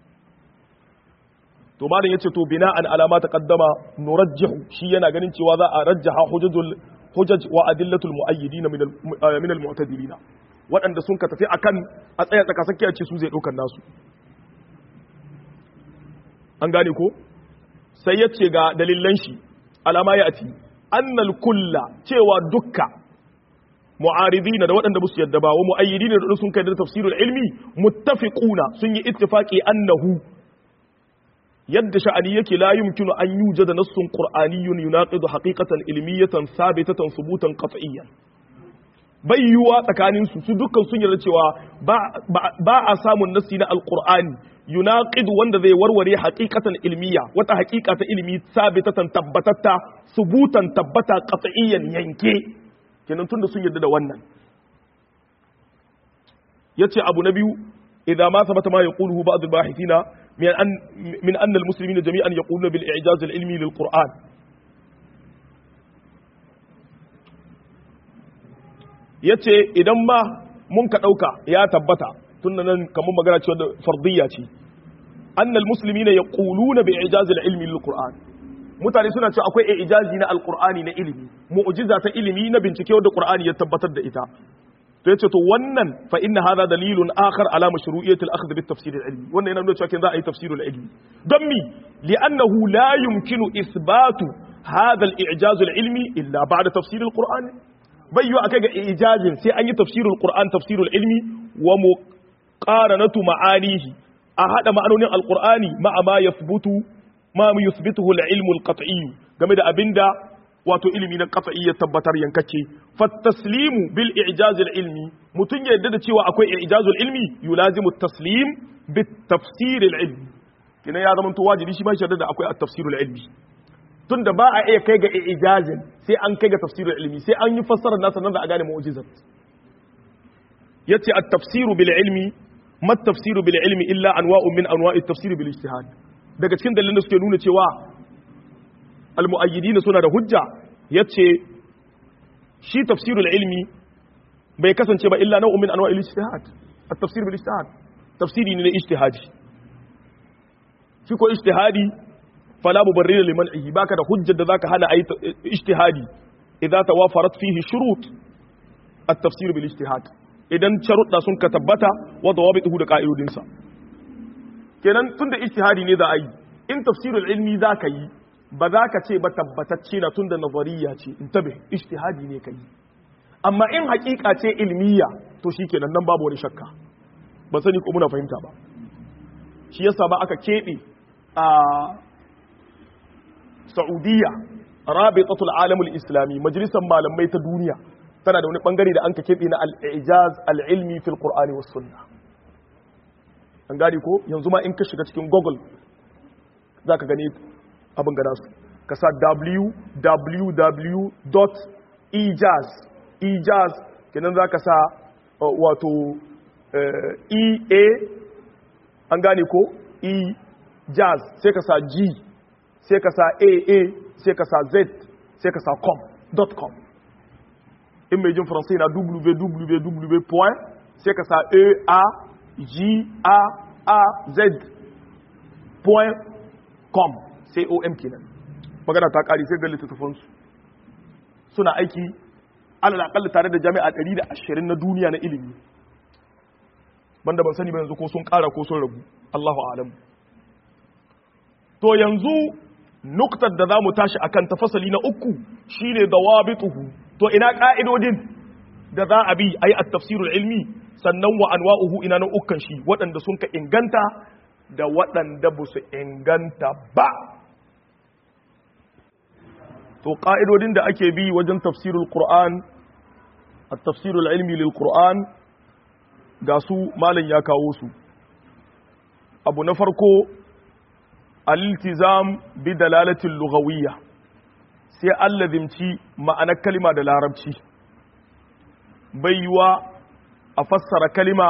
to malam yace to bina'an alama taqaddama nurajjihu shi yana ganin cewa za a rajjaha hujjatul hujaj wa adillatul muayyidin min min al-mu'tadilin waɗanda sun ka tafi akan a tsaya tsakasakkiya ce su zai ɗaukar nasu an gane ko sai ya ce ga dalilan shi alama ya ati annal kulla cewa dukka mu'aridina da waɗanda musu yadda ba wa mu'ayyidina da sun kai da tafsirul ilmi muttafiquna sun yi ittifaqi annahu yadda sha'ani yake la yumkinu an yujada nassun qur'aniyyun yunaqidu haqiqatan ilmiyatan sabitatan subutan qat'iyyan bai yiwuwa tsakanin su su dukkan sun yarda cewa ba a samun nassi na alqur'ani yunaqidu wanda zai warware haqiqatan ilmiya wata haqiqa ta ilmi sabitatan tabbatatta subutan tabbata qat'iyyan yanke kenan tunda sun yarda da wannan yace abu na biyu idza ma sabata ma yaquluhu ba'd al-bahithina min an min anna al-muslimina jami'an yaquluna bil i'jaz al-ilmi lil Qur'an yace idan ma mun ka dauka ya tabbata tunda nan kamar magana cewa da fardiyya ce anna al-muslimina yaquluna bi i'jaz al-ilmi lil Qur'an mutane suna cewa akwai ijazi na alqur'ani na ilimi mu'jiza ta ilimi na bincike wanda qur'ani ya tabbatar da ita to yace to wannan fa inna hadha dalilun akhar ala mashru'iyyati al-akhdh bit tafsir al-ilmi wannan yana nuna cewa kin za a yi tafsirul ilmi don mi li'annahu la yumkinu ithbatu hadha al-i'jaz al-ilmi illa ba'da tafsir al-qur'an bai yi akai ga ijazin sai an yi tafsirul qur'an tafsirul ilmi wa muqaranatu ma'anihi a hada ma'anonin al-qur'ani ma'a ma yathbutu ma yuthbituhu al-ilmu al-qat'i game da abinda wato ilimi na qat'i ya tabbatar yankake fa taslimu bil i'jaz al-ilmi mutun ya yadda da cewa akwai i'jaz al-ilmi yulazimu at-taslim bit tafsir al-ilmi kina ya zama to wajibi shi ba shi da akwai at-tafsir al-ilmi tunda ba a iya kai ga i'jazin sai an kai ga tafsir al-ilmi sai an yi fassarar nasa nan da a gane mu'jizat yace at-tafsir bil ilmi ma at-tafsir bil ilmi illa anwa'un min anwa'i at-tafsir bil ijtihad daga cikin dalilan da suke nuna cewa almu'ayyidina suna da hujja yace shi tafsirul ilmi bai kasance ba illa nau'un min anwa'il ijtihad at-tafsir bil ijtihad tafsiri ne na ijtihadi shi ko ijtihadi fala mubarrir liman ihi baka da hujjar da zaka hana ayi ijtihadi idza tawafarat fihi shurut at-tafsir bil ijtihad idan sharuɗa sun ka tabbata wa dawabituhu da ka'idodinsa kenan tunda ijtihadi ne za a yi in tafsirul ilmi za ka yi ba za ka ce ba tabbatacce na tunda nazariya ce in tabe ijtihadi ne ka yi amma in hakika ce ilmiya to shikenan nan babu wani shakka ba sani ko muna fahimta ba shi yasa ba aka keɓe a Saudiya Rabitatul Alamul Islami majalisar malamai ta duniya tana da wani bangare da an ka keɓe na al-ijaz al-ilmi fil Qur'ani was sunnah an gane ko yanzu ma in ka shiga cikin google za ka gani abin gada su ka sa www.ejaz ejaz kenan za ka sa wato ea an gane ko ejaz sai ka sa g sai ka sa aa sai ka sa z sai ka sa com in mai jin faransai na www. sai ka sa a g-a-a-z.com sai om kenan magana ta kari sai ga littattafansu suna aiki alal tare da jami'a 120 na duniya na ilimi banda ban sani ba yanzu ko sun kara ko sun ragu Allahu alam to yanzu nuktar da za mu tashi akan tafasali na uku shine dawabituhu to ina ka'idodin da za a bi ayi at-tafsirul ilmi sannan wa anwa'uhu ina nan ukkan shi waɗanda sun ka inganta da waɗanda ba su inganta ba to ƙa'idodin da ake bi wajen tafsirul qur'an a tafsirul ilmi lil qur'an ga su malam ya kawo su abu na farko al-iltizam bi dalalatin lughawiyya sai allazimci ma'anar kalima da larabci bai yiwa a fassara kalima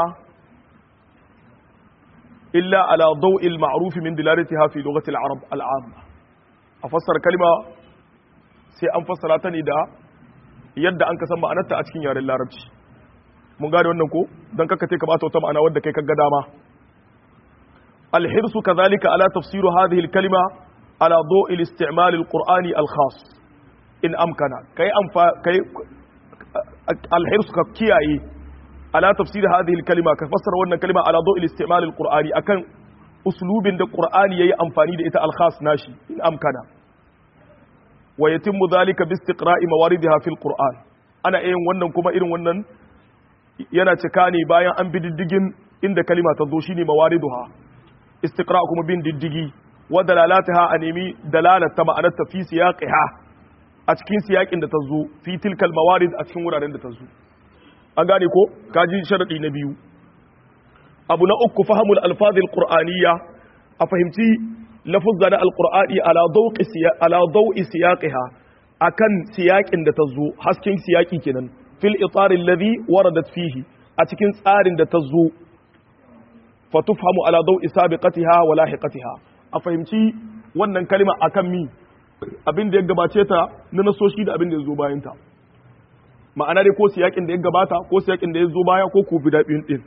illa ala daw'il ma'ruf min dilalatiha fi lughati al-arab al-amma a fassara kalima sai an fassara ta ne da yadda an ka san ma'anarta a cikin yaren larabci mun gane wannan ko dan kaka ce ka bata wata ma'ana wadda kai kaga dama al-hirsu kadhalika ala tafsir hadhihi al-kalima ala daw'il isti'mal al-qur'ani al-khas in amkana kai amfa kai al-hirsu ka kiyaye على تفسير هذه الكلمة كفسر وانا كلمة على ضوء الاستعمال القرآني أكن أسلوب دا قرآن يي أنفاني دا إتا الخاص ناشي إن أمكن ويتم ذلك باستقراء مواردها في القرآن أنا إيه وانا كما إيه وانا yana cika ne bayan an bi diddigin inda kalima ta zo shine mawariduha istiqra kuma bin diddigi wa dalalataha a nemi dalalata ma'anar ta fi siyaqiha a cikin siyakin da ta zo fi tilkal mawarid a cikin wuraren da ta zo an gane ko kaji sharadi na biyu abu na uku fahimul alfazil qur'aniyya a fahimci lafuzza na alqur'ani ala dawqi ala dawi siyaqiha akan siyakin da ta zo hasken siyaki kenan fil itarin ladhi waradat fihi a cikin tsarin da ta zo fa tufhamu ala dawi sabiqatiha wa lahiqatiha a fahimci wannan kalma akan mi abin da ya gabace ta na nasoshi da abin da ya zo bayan ta ma'ana dai ko siyakin da ya gabata ko siyakin da ya zo baya ko ku bida biyun din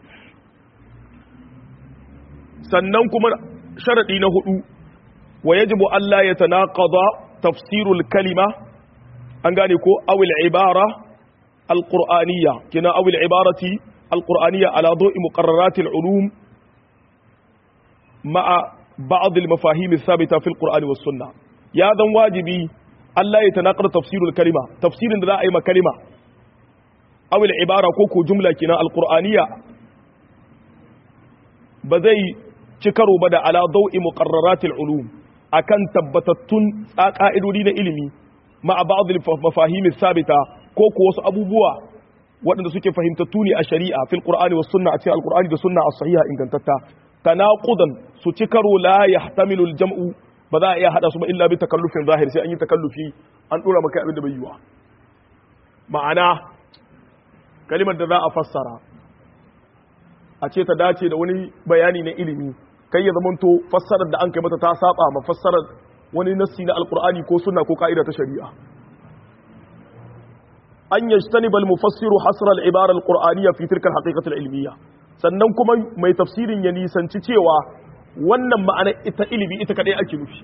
sannan kuma sharadi na hudu wa yajibu Allah ya tanaqada tafsirul kalima an gane ko awil ibara alqur'aniyya kina awil ibarati alqur'aniyya ala dawi muqarrarat ulum ma'a ba'd al-mafahim thabita fi al-qur'an was sunnah ya dan wajibi Allah ya tanaqada tafsirul kalima tafsirin da za a yi ma kalima awil ibara ko ko jumla kina alqur'aniyya ba zai ci karo ba da ala dawi muqarrarat ulum akan tabbatattun ƙa'idodi na ilimi ma'a ba'd al-mafahim sabita ko ko wasu abubuwa waɗanda suke fahimtattu ne a shari'a fil qur'ani was sunna a cikin alqur'ani da sunna as-sahiha ingantatta tanaqudan su ci karo la yahtamilu al-jam'u ba za a iya hada su ba illa bi takallufin zahir sai an yi takallufi an dora maka abin da bai yiwa ma'ana kalimar da za a fassara a ce ta dace da wani bayani na ilimi kai ya zamanto fassarar da an kai mata ta saba ma fassarar wani nassi na alkur'ani ko sunna ko ka'ida ta shari'a an yajtani bal mufassiru hasra al ibara al qur'aniyya fi tilka al haqiqati al ilmiyya sannan kuma mai tafsirin ya nisanci cewa wannan ma'ana ita ilimi ita kadai ake nufi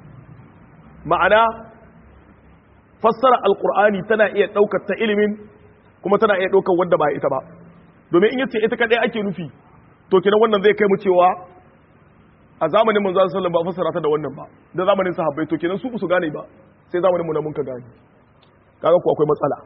ma'ana fassara al qur'ani tana iya daukar ta ilimin kuma tana iya daukar wanda ba ita ba domin in yace ita kadai ake nufi to kenan wannan zai kai mu cewa a zamanin manzo sallallahu alaihi wasallam ba fassara ta da wannan ba da zamanin sahabbai to kenan su su gane ba sai zamanin mu na mun ka gane kaga ku akwai matsala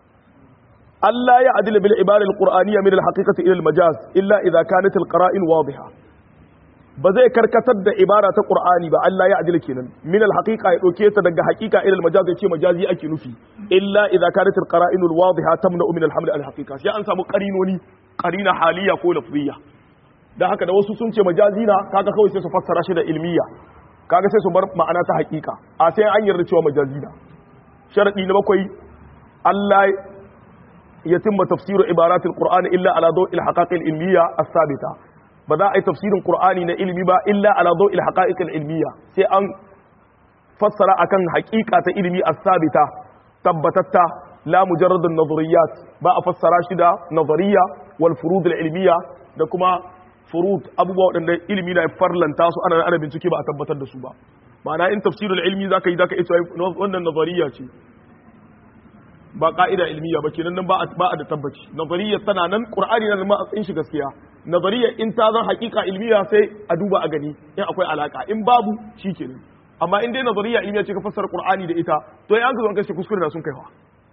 Allah ya adila bil ibara al-qur'aniyya min al-haqiqati ila al-majaz illa idha kanat al-qara'in wadiha ba zai karkatar da ibara ta qur'ani ba Allah ya adila kenan min al-haqiqa ya dauke ta daga haqiqa ila al-majaz ya ce majazi ake nufi illa idha kanat al-qara'in al-wadiha tamna min al-haml al-haqiqa sai an samu qarinoni qarina haliya ko lafziyya da haka da wasu sun ce majazi na kaga kawai sai su fassara shi da ilmiya kaga sai su bar ma'ana ta hakika a sai an yarda cewa majazi na sharadi na bakwai Allah ya timma tafsiru ibaratul qur'ani illa ala dawil haqaqil ilmiya as-sabita ba za a yi tafsirin qur'ani na ilmi ba illa ala dawil haqa'iqil ilmiya sai an fassara akan hakika ta ilmi as-sabita tabbatatta la mujarrad an-nazariyat ba a fassara shi da nazariya wal furud al-ilmiya da kuma furut abubuwa waɗanda ilimi na farlanta su ana ana bincike ba a tabbatar da su ba ma'ana in tafsirul ilmi zaka yi zaka ita wannan nazariya ce ba ka'ida ilmiya ba kenan nan ba a ba a da tabbaci nazariya tana nan qur'ani nan ma in shi gaskiya nazariya in ta zan haƙiƙa ilmiya sai a duba a gani in akwai alaka in babu shikenan amma in dai nazariya ilmiya ce ka fassara qur'ani da ita to ai an ga zan kashe kuskure da sun kaiwa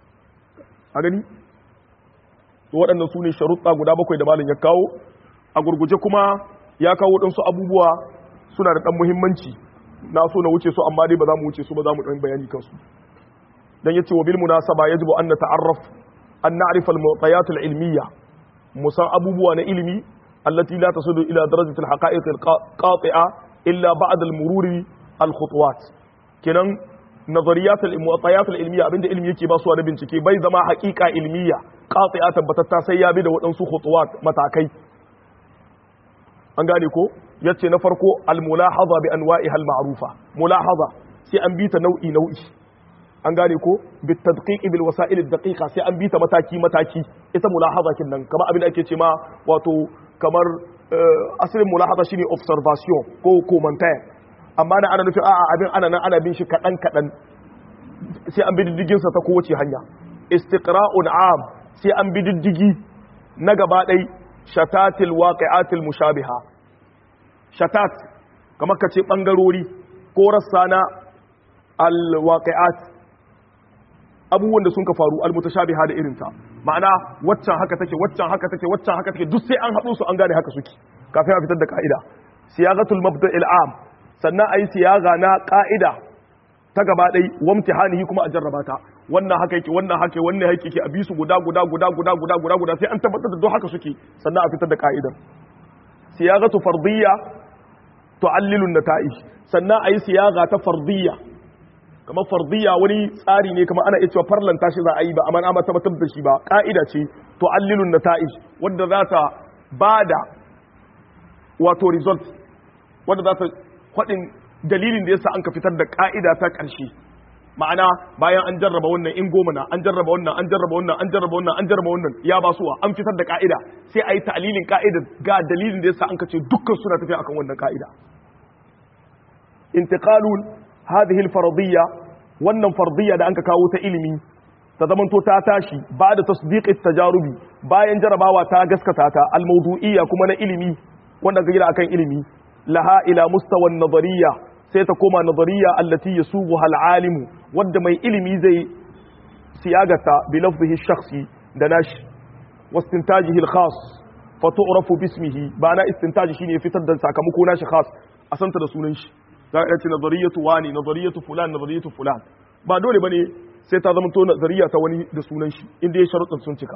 a gani to waɗannan su ne sharuɗa guda bakwai da malam ya kawo a gurguje kuma ya kawo ɗansu abubuwa suna da ɗan muhimmanci na so na wuce su amma dai ba za mu wuce su ba za mu ɗan bayani kansu dan yace wa bil munasaba yajibu an nata'arraf an na'rif al mu'tayat al ilmiyya musan abubuwa na ilimi allati la tasudu ila darajati al haqa'iq al qati'a illa ba'da al mururi al khutuwat kenan nazariyat al mu'tayat al ilmiyya abinda ilimi yake ba su da bincike bai zama haqiqa ilmiyya qati'a tabbatatta sai ya bi da waɗansu khutuwat matakai an gane ko yace na farko al-mulahaza bi anwa'iha al-ma'rufa mulahaza sai an bi ta nau'i nau'i an gane ko bi tadqiq bil wasa'il ad-daqiqa sai an bi ta mataki mataki ita mulahaza kin nan kamar abin da ake ce ma wato kamar asalin mulahaza shine observation ko commentaire amma na ana nufin a'a abin ana nan ana bin shi kadan kadan sai an bi diddigin sa ta kowace hanya istiqra'un am sai an bi diddigi na gaba ɗai shatatil waqi'atil mushabiha shatat kamar ka ce bangarori ko rassa na alwaqi'at abubuwan da sun ka faru almutashabiha da irinta ma'ana waccan haka take waccan haka take waccan haka take duk sai an haɗu su an gane haka suke kafin a fitar da ka'ida siyagatul mabda'il am sannan ayi siyaga na ka'ida ta gaba ɗai wamtihanihi kuma a jarraba ta wannan haka yake wannan haka wannan haka yake a bi su guda guda guda guda guda guda guda sai an tabbatar da duk haka suke sannan a fitar da ka'idar siyagatu fardiyya tu'allilu nata'ij sannan ayi siyaga ta fardiyya kamar fardiyya wani tsari ne kamar ana iya cewa farlanta shi za a yi ba amma ana tabbatar da shi ba ka'ida ce to allilun nata'ij wanda za ta bada wato result wanda za ta faɗin dalilin da yasa an ka fitar da ka'ida ta ƙarshe ma'ana bayan an jarraba wannan in goma na an jarraba wannan an jarraba wannan an jarraba wannan an jarraba wannan ya ba suwa an fitar da ka'ida sai a yi ta'alilin ka'ida ga dalilin da yasa an ka ce dukkan suna tafiya akan wannan ka'ida intiqalul hadhihi al-fardiyya wannan fardiyya da anka kawo ta ilimi ta zamanto ta tashi ba da tasdiqit tajarubi bayan jarabawa ta gaskata ta al-mawdu'iyya kuma na ilimi wanda ga gida akan ilimi laha ila mustawan nazariyya sai ta koma nazariyya allati yasubuha al-alimu wanda mai ilimi zai siyagata bi lafzihi shakhsi da nashi wastintajihi al-khas fa tu'rafu bismihi ba na istintaji shine fitar da sakamako nashi khas a santa da sunan shi za a ce nazariyatu wani nazariyatu fulan nazariyatu fulan ba dole bane sai ta zama to nazariya ta wani da sunan shi inda ya sharuɗin sun cika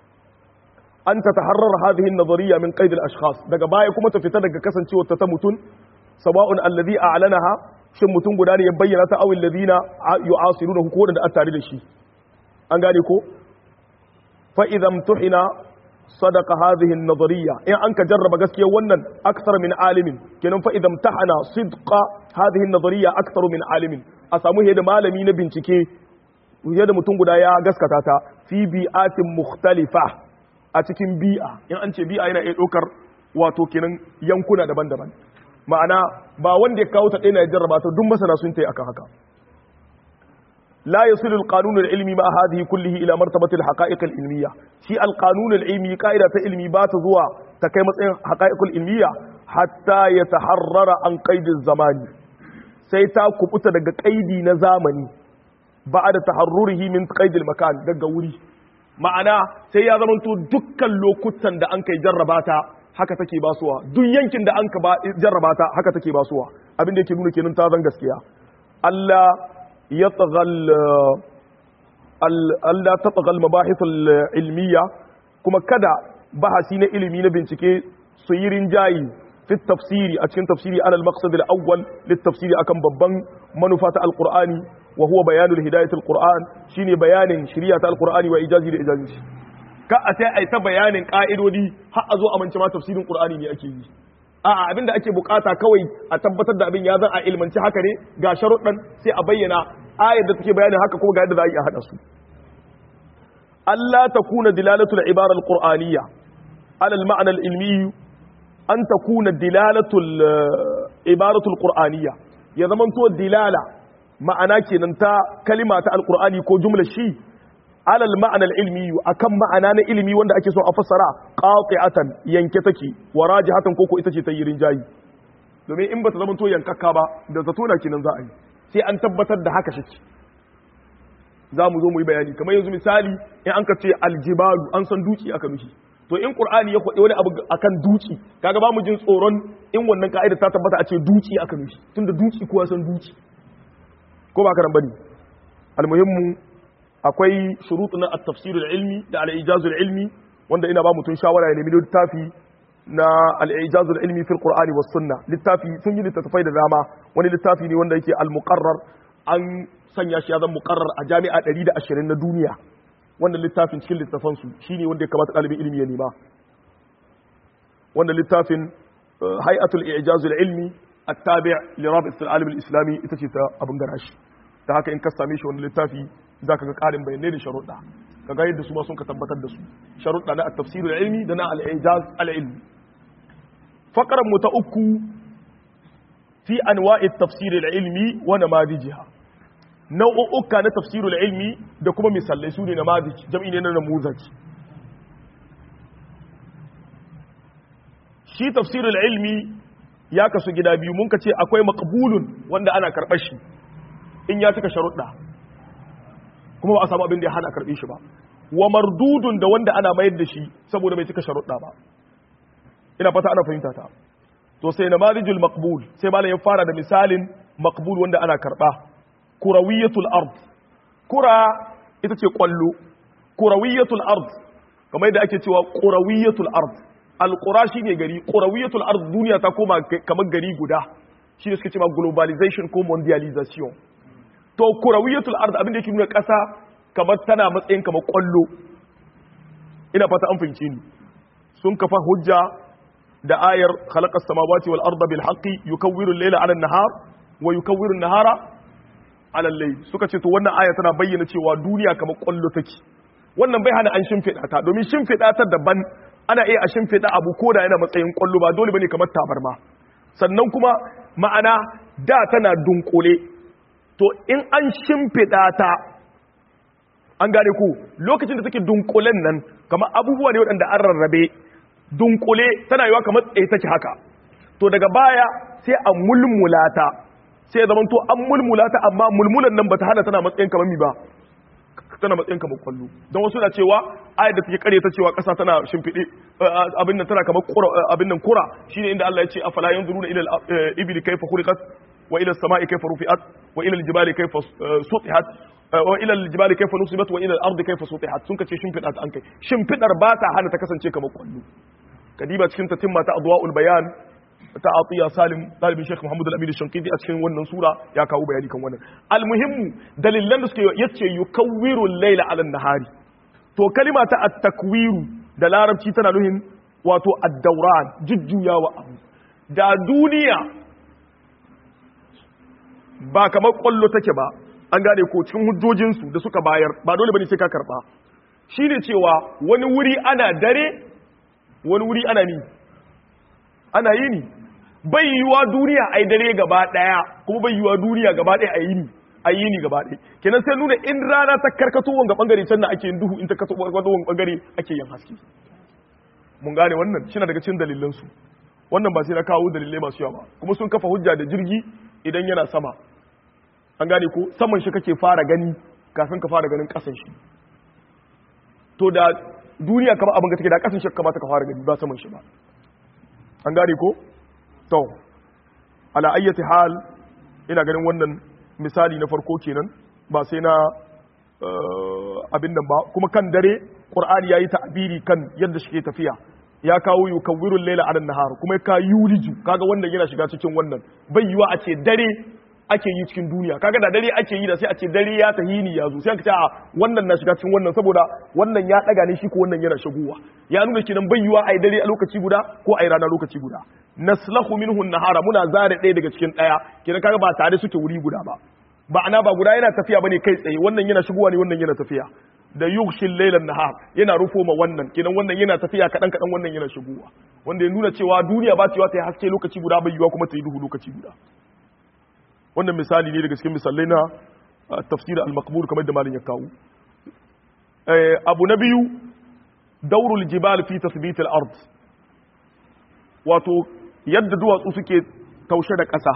an ta taharrar hadhihi nazariya min qaid al-ashkhas daga baya kuma ta fita daga kasancewar ta ta mutun sawa'un alladhi a'lanaha shin mutun guda ne ya bayyana ta awil ladina yu'asiruna ko da tare da shi an gane ko fa idza tuhina sadaqa hadhihi an-nazariyya in an ka jarraba gaskiyar wannan akthar min alimin kenan fa idan tahana sidqa hadhihi an-nazariyya akthar min alimin a samu da malami na bincike da mutum guda ya gaskata ta fi bi'atin mukhtalifa a cikin bi'a in an ce bi'a yana iya ɗaukar wato kenan yankuna daban-daban ma'ana ba wanda ya kawo ta ɗaya na jarraba ta duk masana sun tai akan haka لا يصل القانون العلمي مع هذه كله إلى مرتبة الحقائق العلمية شيء القانون العلمي قائدة علمي بات زوا تكيمة حقائق العلمية حتى يتحرر عن قيد الزمان سيتا كبتا دقا قيدي نزامني بعد تحرره من قيد المكان دقا وري ma'ana sai ya zamanto dukkan lokutan da an kai jarrabata haka take basuwa duk yankin da an ka jarrabata haka take basuwa abin da yake nuna kenan ta zan gaskiya Allah يطغى Allah ta tsagal mabahithul ilmiya kuma kada bahasi na ilimi na bincike su yi rinjayi fi tafsiri a cikin tafsiri alal maqsad al-awwal tafsiri akan babban manufa ta alqur'ani wa huwa bayanul hidayatul qur'an shine bayanin shari'a ta alqur'ani wa ijazi da ijazi ka a sai ai ta bayanin ka'idodi har a zo a mance ma tafsirin qur'ani ne ake yi a'a abinda ake bukata kawai a tabbatar da abin ya zan a ilmanci haka ne ga sharuɗan sai a bayyana ayar da take bayanin haka kuma ga yadda za a yi a haɗa su Allah ta kuna dilalatul ibara al-qur'aniyya ala al-ma'na al-ilmi an ta kuna dilalatul ibaratul qur'aniyya ya zaman to dilala ma'ana kenan ta kalima ta al-qur'ani ko jumla shi ala al-ma'na al-ilmi akan ma'ana na ilimi wanda ake so a fassara qati'atan yanke take wa rajihatan koko ita ce ta yi rinjayi domin in ba ta zama to yankakka ba da zato na kenan za a yi sai an tabbatar da haka shi za mu zo mu yi bayani kamar yanzu misali in an ka ce aljibalu an san duki aka nufi to in qur'ani ya kwaɗe wani abu akan duki kaga ba mu jin tsoron in wannan ka'ida ta tabbata a ce duki aka nufi tunda duki kowa san duki ko ba karan bane almuhimmu akwai shurutu na at-tafsir al-ilmi da al-ijaz al-ilmi wanda ina ba mutun shawara ya nemi littafi na al-ijaz al-ilmi fil qur'ani was sunna littafi sun yi littafai da dama wani littafi ne wanda yake al-muqarrar an sanya shi ya zama muqarrar a jami'a 120 na duniya wannan littafin cikin littafan su shine wanda ya kamata ɗalibin ilimi ya nema wannan littafin hay'atul i'jaz al-ilmi at-tabi' li rabit al-alim al-islami ita ce ta abin garashi da haka in ka same shi wannan littafi zaka ga ƙarin bayanai da sharuɗa kaga yadda su ma sun ka tabbatar da su sharuɗa na at-tafsir al-ilmi da na al-i'jaz al-ilmi faqran mu ta uku fi anwa'i at-tafsir al-ilmi wa namadijiha nau'uka na tafsir al-ilmi da kuma misalai su ne namadij jam'i ne na namuzaj shi tafsir al-ilmi ya kasu gida biyu mun ka ce akwai maqbulun wanda ana karɓar shi in ya cika sharuɗa kuma ba a samu abin da ya hana karɓe shi ba wa mardudun da wanda ana mayar da shi saboda bai cika sharuɗa ba ina fata ana fahimta ta to sai namarijul maqbul sai malam ya fara da misalin maqbul wanda ana karɓa kurawiyatul ard kura ita ce kwallo kurawiyatul ard kamar yadda ake cewa kurawiyatul ard alqura shine gari kurawiyatul ard duniya ta koma kamar gari guda shi ne suke cewa globalization ko mondialization to kurawiyatul ard abin da yake nuna ƙasa kamar tana matsayin kamar kwallo ina fata an fahimce ni sun kafa hujja da ayar khalaqas samawati wal arda bil haqqi yukawwiru al-layla 'ala an-nahar wa yukawwiru an-nahara 'ala al-layl suka ce to wannan aya tana bayyana cewa duniya kamar kwallo take wannan bai hana an shimfiɗa ta domin shimfiɗa ta daban ana iya a shimfiɗa abu ko da yana matsayin kwallo ba dole bane kamar tabarma sannan kuma ma'ana da tana dunkule to in an shimfiɗa ta an gane ku lokacin da take dunkulen nan kamar abubuwa ne waɗanda an rarrabe dunkule tana yiwa kamar tsaye take haka to daga baya sai a mulmula ta sai ya zamanto an mulmula ta amma mulmulan nan bata hana tana matsayin kamar mi ba tana matsayin kamar kwallo don wasu na cewa ayar da take kare ta cewa ƙasa tana shimfiɗe abin nan tana kamar kura abin nan kura shine inda Allah ya ce afala yanzuruna ila al-ibli kayfa khuliqat wa ila as-sama'i kayfa rufi'at wa ila al-jibali kayfa sutihat wa ila al-jibali kayfa nusibat wa ila al-ardi kayfa sutihat sun kace shimfiɗa ta an kai shimfiɗar ba ta hana ta kasance kamar kwallo kadiba cikin ta timma ta adwa'ul bayan ta atiya salim dalibin sheikh muhammad al-amin shankidi a cikin wannan sura ya kawo bayani kan wannan almuhimmu dalilan da suke yace yukawwiru al-layla 'ala an-nahari to kalima ta at-takwiru da larabci tana nuhin wato ad-dawran jujjuyawa abu da duniya ba kamar kwallo take ba an gane ko cikin hujjojinsu da suka bayar ba dole bane sai ka karba shine cewa wani wuri ana dare wani wuri ana ni ana yi ni bai yiwa duniya a yi dare gaba daya kuma bai yiwa duniya gaba daya a yi ni a yi ni gaba daya kenan sai nuna in rana ta karkato wanga bangare can na ake yin duhu in ta karkato wanga bangare ake yin haske mun gane wannan shi daga cikin dalilansu wannan ba sai na kawo dalilai masu yawa ba kuma sun kafa hujja da jirgi idan yana sama an gane ko saman shi kake fara gani kafin ka fara ganin kasan shi to da duniya kamar abin ga take da kasan shi kamata ka fara gani ba saman shi ba an gane ko to ala ayyati hal ina ganin wannan misali na farko kenan ba sai na abin nan ba kuma kan dare qur'ani yayi ta'biri kan yadda shi ke tafiya ya kawo yukawwiru al-layla 'ala an-nahar kuma ka yuliju kaga wannan yana shiga cikin wannan bai yiwa a ce dare ake yi cikin duniya kaga da dare ake yi da sai a ce dare ya tahini ya zo sai aka ce a wannan na shiga cikin wannan saboda wannan ya daga ne shi ko wannan yana shigowa ya nuna kinan bai yiwa ai dare a lokaci guda ko ai rana lokaci guda naslahu minhu nahara muna zare ɗaya daga cikin ɗaya kinan kaga ba tare suke wuri guda ba ba ana ba guda yana tafiya bane kai tsaye wannan yana shigowa ne wannan yana tafiya da yughshil laylan nahar yana rufo ma wannan kinan wannan yana tafiya kadan kadan wannan yana shigowa wanda ya nuna cewa duniya ba ta yiwa ta yi haske lokaci guda bai yiwa kuma ta yi duhu lokaci guda wannan misali ne daga cikin misalai na tafsir al-maqbur kamar da malin ya kawo abu na biyu daurul jibal fi tathbit al-ard wato yadda duwatsu suke taushe da ƙasa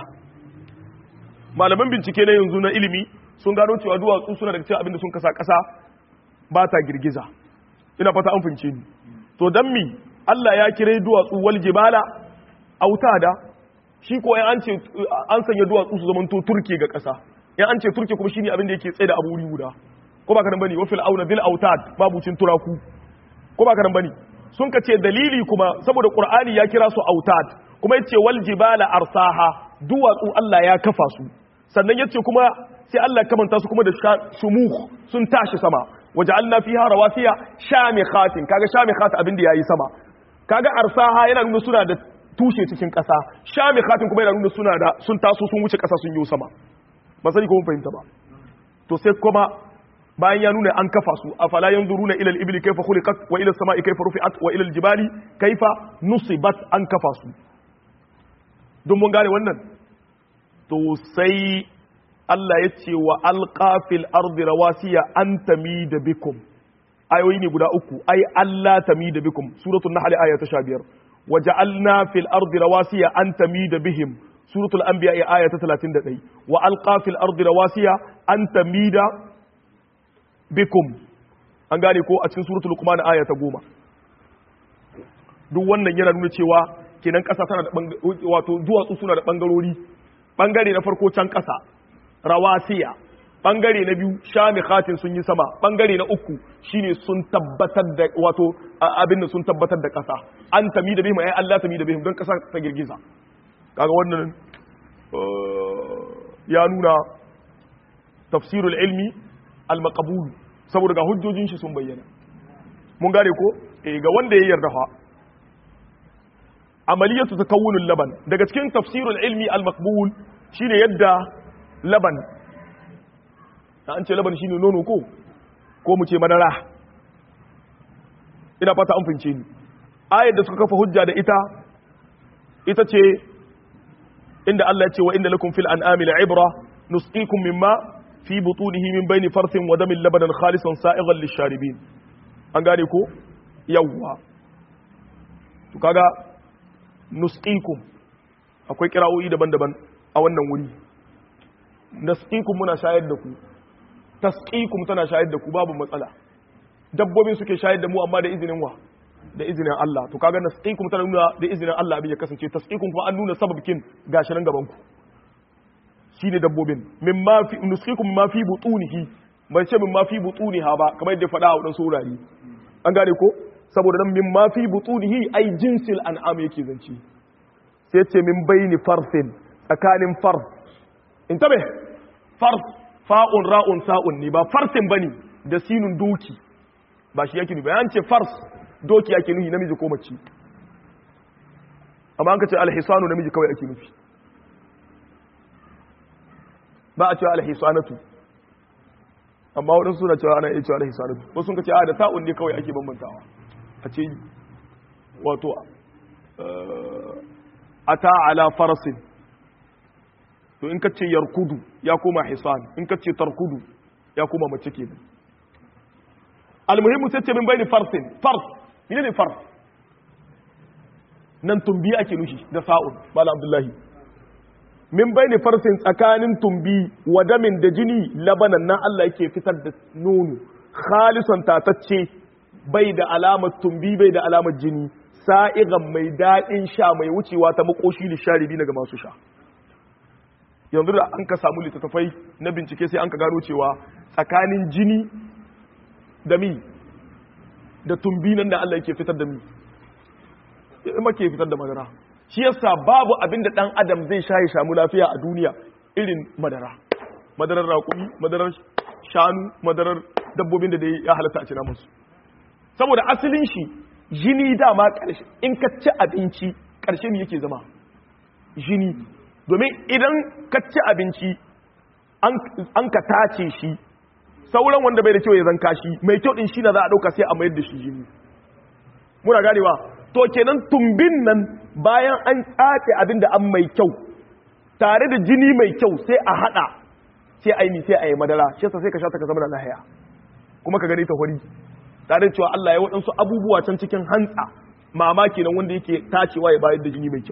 malaman bincike na yanzu na ilimi sun gano cewa duwatsu suna daga cikin abinda sun kasa ƙasa ba ta girgiza ina fata an fince ni to dan mi Allah ya kire duwatsu wal jibala autada shi ko yan an ce an sanya duwatsu su zaman to turke ga ƙasa yan an ce turke kuma shine abin da yake tsaye da abu wuri guda ko ba karan bane wa fil auna bil autad babucin turaku ko ba karan bane sun ka ce dalili kuma saboda qur'ani ya kira su autad kuma yace wal jibala arsaha duwatsu Allah ya kafa su sannan yace kuma sai Allah ya kamanta su kuma da shumuh sun tashi sama waja'alna fiha rawasiya shamikhatin kaga shamikhat abin da yayi sama kaga arsaha yana nuna suna da tushe cikin ƙasa shami khatin kuma yana nuna suna da sun taso sun wuce ƙasa sun yi sama ba sani ko mun fahimta ba to sai kuma bayan ya nuna an kafa su afala yanzuruna ila al-ibli kayfa khuliqat wa ila as-sama'i kayfa rufi'at wa ila al-jibali kayfa nusibat an kafa su don mun gane wannan to sai Allah ya ce wa alqa fil ardi rawasiya an tamida bikum ayoyi ne guda uku ai Allah tamida bikum suratul nahl aya ta 15 وجعلنا في الأرض رواسي أن تميد بهم سورة الأنبياء آية 31 وألقى في الأرض رواسي أن تميد بكم an gane ko a cikin suratul luqman aya ta goma duk wannan yana nuna cewa kenan ƙasa tana da wato duwatsu suna da bangarori bangare na farko can ƙasa rawasiya bangare na biyu shamikhatin sun yi sama bangare na uku shine sun tabbatar da wato abin da sun tabbatar da kasa an tami da bihim ai Allah tami da bihim don kasa ta girgiza kaga wannan ya nuna tafsirul ilmi al-maqbul saboda ga hujjojin shi sun bayyana mun gane ko eh ga wanda ya yarda fa amaliyatu takawunul laban daga cikin tafsirul ilmi al-maqbul shine yadda laban an ce laban shine nono ko ko mu ce madara ina fata an fince ni ayar da suka kafa hujja da ita ita ce inda Allah ya ce wa inda lakum fil an'ami la'ibra nusqikum mimma fi butunihi min bayni farthin wa damin labanan khalisan sa'igan lisharibin an gane ko yawwa to kaga nusqikum akwai kira'o'i daban-daban a wannan wuri nasqikum muna shayar da ku tasqikum tana shayar da ku babu matsala dabbobin suke shayar da mu amma da izinin wa da izinin Allah to kaga nasqikum tana nuna da izinin Allah abin ya kasance tasqikum kuma an nuna sababkin gashi nan gaban ku shine dabbobin mimma fi nusqikum mimma fi butunihi bai ce mimma fi butuniha ba kamar yadda faɗa a wadansu wurare an gane ko saboda nan mimma fi butunihi ai jinsil an'am yake zance sai ce min baini farsin tsakanin fars in tabe fars fa'un ra'un sa'un ne ba farsin bane da sinun doki ba shi yake nufi an ce fars doki ake nufi namiji ko mace amma an ka ce alhisanu namiji kawai ake nufi ba a cewa alhisanatu amma waɗansu suna cewa ana iya cewa alhisanatu wasu sun ka ce a da ta'un ne kawai ake bambantawa a ce wato ata ala farasin to in ka ce yarkudu ya koma hisan in ka ce tarkudu ya koma mace kenan almuhimmu sai ce min bayni farsin fars mene ne fars nan tumbi ake nushi da sa'un bala abdullahi min bayni farsin tsakanin tumbi wa damin da jini labanan nan Allah yake fitar da nono khalisan tatacce bai da alamar tumbi bai da alamar jini sa'igan mai daɗin sha mai wucewa ta makoshi lisharibi daga masu sha yanzu da an ka samu littattafai na bincike sai an ka gano cewa tsakanin jini da mi da tumbi nan da Allah yake fitar da mi ima ke fitar da madara shi yasa babu abin da dan adam zai sha ya samu lafiya a duniya irin madara madarar raƙumi madarar shanu madarar dabbobin da ya halatta a cina musu saboda asalin shi jini dama ƙarshe in ka ci abinci ƙarshe ne yake zama jini domin idan ka ci abinci an ka tace shi sauran wanda bai da kyau ya zanka shi mai kyau din shi na za a ɗauka sai a mayar da shi jini muna ganewa to kenan tumbin nan bayan an tsace abin da an mai kyau tare da jini mai kyau sai a haɗa sai a yi sai a yi madara shi yasa sai ka sha ta ka zama da lahiya kuma ka gani ta hori tare da cewa Allah ya waɗansu abubuwa can cikin hantsa mamaki nan wanda yake tacewa ya bayar da jini mai kyau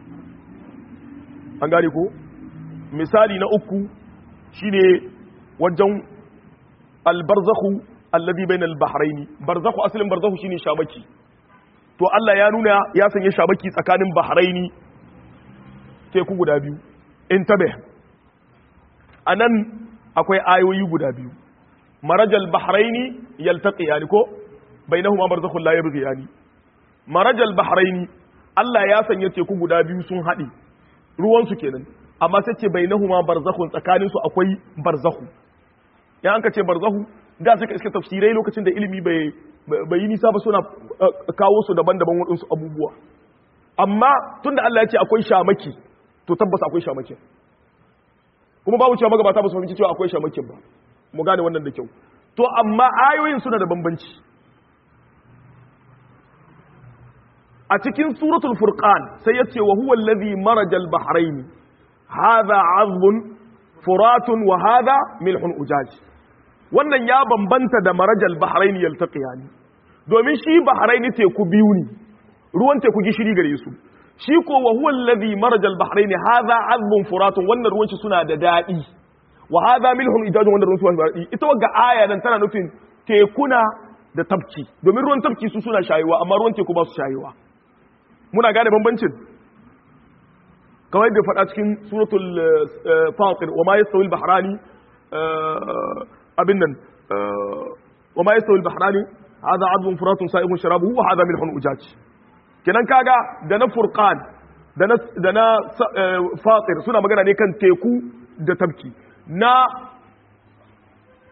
an gane ko misali na uku shine wajen albarzakhu alladhi bayna albahrayn barzakhu asalin barzakhu shine shabaki to Allah ya nuna ya sanya shabaki tsakanin bahraini teku guda biyu intabe anan akwai ayoyi guda biyu marajal bahraini yaltaqiyani ko bainahuma barzakhun la yabghiyani marajal bahraini Allah ya sanya teku guda biyu sun haɗe ruwan su kenan amma sai ce bainahuma barzakhun tsakanin su akwai barzakhu ya an ka ce barzahu da suka iska tafsirai lokacin da ilimi bai bai yi nisa ba suna kawo su daban-daban waɗansu abubuwa amma tunda Allah ya ce akwai shamaki to tabbas akwai shamakin kuma babu cewa magabata ba su fahimci cewa akwai shamakin ba mu gane wannan da kyau to amma ayoyin suna da bambanci a cikin suratul furqan sai ya ce wa huwa alladhi marajal bahrain hadha azbun furatun wa hadha milhun ujaj wannan ya bambanta da marajal bahrain yaltaqiyani domin shi bahrain teku biyu ne ruwan teku gishiri gare su shi ko wa huwa alladhi marajal bahrain hadha azbun furatun wannan ruwan shi suna da dadi wa hadha milhun ijajun wannan ruwan su da dadi ita wagga aya nan tana nufin tekuna da tabki domin ruwan tabki su suna shayewa amma ruwan teku ba su shayewa muna gane bambancin kamar yadda faɗa cikin suratul fatir wa ma yastawi al-bahrani abin nan wa ma yastawi al-bahrani hadha adbun furatun sa'ihun sharabuhu wa hadha milhun ujaj kenan kaga da na furqan da na da na fatir suna magana ne kan teku da tabki na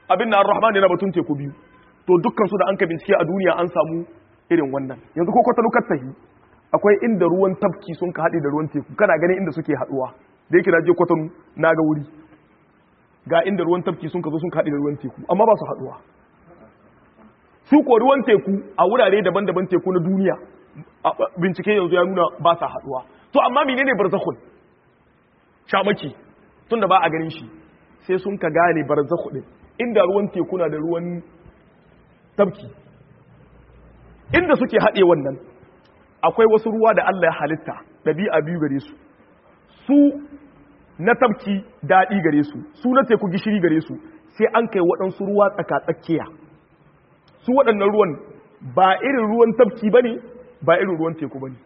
abin na ar-rahman yana batun teku biyu to dukkan su da an ka bincike a duniya an samu irin wannan yanzu ko kwata lukar tahi akwai inda ruwan tafki sun ka haɗe da ruwan teku kana ganin inda suke haɗuwa da yake na je kwatanu na ga wuri ga inda ruwan tafki sun ka zo sun ka haɗe da ruwan teku amma ba su haɗuwa su ko ruwan teku a wurare daban-daban teku na duniya bincike yanzu ya nuna ba sa haɗuwa to amma menene barzakhun shamaki tunda ba a ganin shi sai sun ka gane barzakhu din inda ruwan teku na da ruwan tafki inda suke haɗe wannan akwai wasu ruwa da Allah ya halitta ɗabi'a biyu gare su su na tafki daɗi gare su su na teku gishiri gare su sai an kai waɗansu ruwa tsaka-tsakiya su waɗannan ruwan ba irin ruwan tafki ba ne ba irin ruwan teku ba ne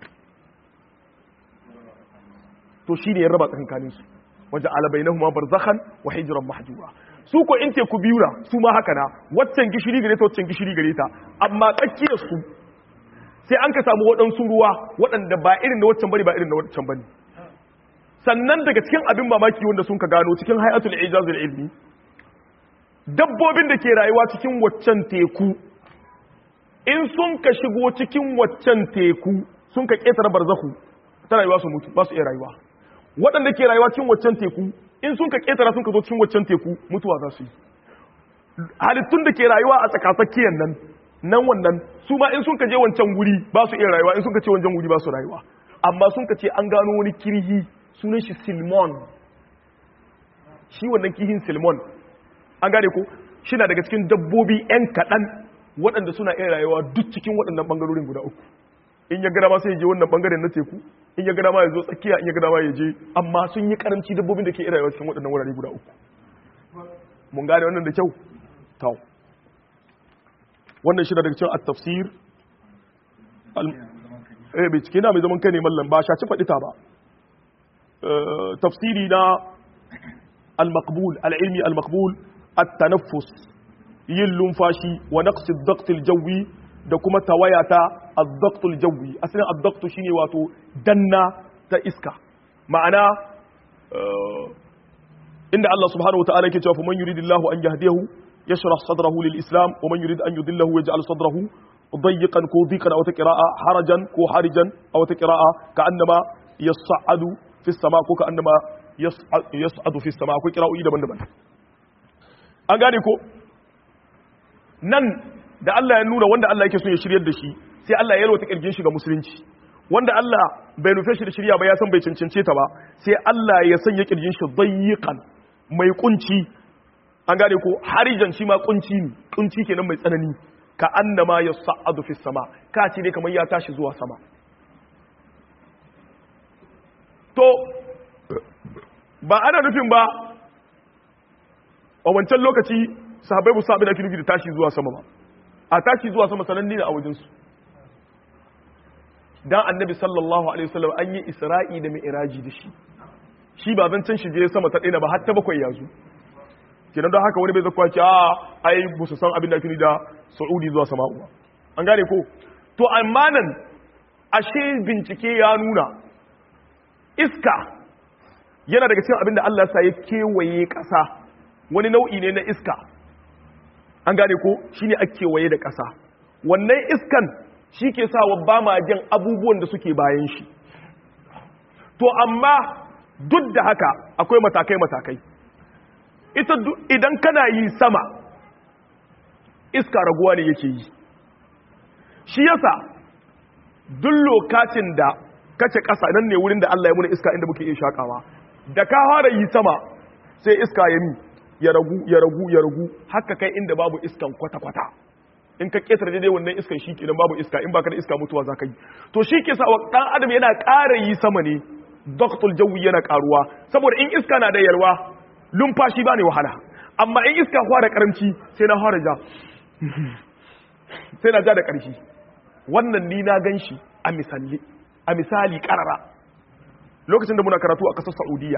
to shi ne ya raba tsakankaninsu wajen alabai na huma barzakhan wa hijiran mahjura su ko in teku biyu na su ma haka na waccan gishiri gare ta waccan gishiri gare ta amma tsakiyar su sai an ka samu waɗansu ruwa waɗanda ba irin na waccan bane ba irin na waccan bane sannan daga cikin abin mamaki wanda sun ka gano cikin hayatul ijazul ilmi dabbobin da ke rayuwa cikin waccan teku in sun ka shigo cikin waccan teku sun ka ƙetare barzahu ta rayuwa su mutu ba su iya rayuwa waɗanda ke rayuwa cikin waccan teku in sun ka ƙetara sun ka zo cikin waccan teku mutuwa za su yi halittun da ke rayuwa a tsakatsakiyar nan nan wannan su ma in sun ka je wancan wuri ba su iya rayuwa in sun ka ce wancan wuri ba su rayuwa amma sun ka ce an gano wani kirhi sunan shi silmon shi wannan kihin silmon an gane ko shi na daga cikin dabbobi 'yan kaɗan waɗanda suna iya rayuwa duk cikin waɗannan ɓangarorin guda uku in ya gada ma sai ya je wannan ɓangaren na teku in ya gada ma ya zo tsakiya in ya gada ma ya je amma sun yi karanci dabbobin da ke iya rayuwa cikin waɗannan wurare guda uku mun gane wannan da kyau tau wannan shi daga cikin at-tafsir eh bai cike na mai zaman kai ne mallam ba shaci faɗi ta ba tafsiri na al-maqbul al-ilmi al-maqbul at-tanaffus yin lumfashi wa naqsi ad-daqt al-jawi da kuma tawayata ad-daqt al-jawi asalin ad-daqt shine wato danna ta iska ma'ana inda Allah subhanahu wa ta'ala yake cewa man yuridillahu an yahdiyahu yashrah sadrahu lil-islam wa man yurid an yudillahu yaj'al sadrahu ضيقا كو ضيقا او قراءه حرجا كو حرجا او قراءه كانما يصعد في السماء كو كانما يصعد في السماء كو قراءه daban-daban an gane ko nan da Allah ya nuna wanda Allah yake so ya shiryar da shi sai Allah ya yalwata kirgin shi ga musulunci wanda Allah bai nufe shi da shirya ba ya san bai cancance ta ba sai Allah ya sanya kirgin shi dayyiqan mai kunci an gane ko harijan shi ma kunci ne kunci kenan mai tsanani ka annama ya sa'adu fi sama ka ce ne kamar ya tashi zuwa sama to ba ana nufin ba a wancan lokaci sahabai musa abin da nufi da tashi zuwa sama ba a tashi zuwa sama sananne ne a wajensu dan annabi sallallahu alaihi wasallam an yi isra'i da mi'raji da shi shi ba zan can shi je sama ta ɗaya ba har ta bakwai ya zo kenan don haka wani bai zakwa ce a ai ba su san abin da kini da saudi zuwa sama'u ba an gane ko to amma nan ashe bincike ya nuna iska yana daga cikin abin da Allah sa ya kewaye ƙasa wani nau'i ne na iska an gane ko shine a kewaye da ƙasa wannan iskan shi ke sa wa ba ma jin abubuwan da suke bayan shi to amma duk da haka akwai matakai-matakai ita idan kana yi sama iska raguwa ne yake yi shi yasa duk lokacin da kace ƙasa nan ne wurin da Allah ya muna iska inda muke iya shakawa da ka fara yi sama sai iska ya mi ya ragu ya ragu ya ragu haka kai inda babu iskan kwata-kwata in ka ketare daidai wannan iskan shi kenan babu iska in baka da iska mutuwa za ka yi to shi ke sa dan adam yana ƙara yi sama ne doktul jawi yana ƙaruwa saboda in iska na da yalwa lumfashi ba ne wahala amma in iska fara karamci sai na fara ja sai na ja da ƙarfi wannan ni na gan shi a misali a misali ƙarara lokacin da muna karatu a ƙasar saudiya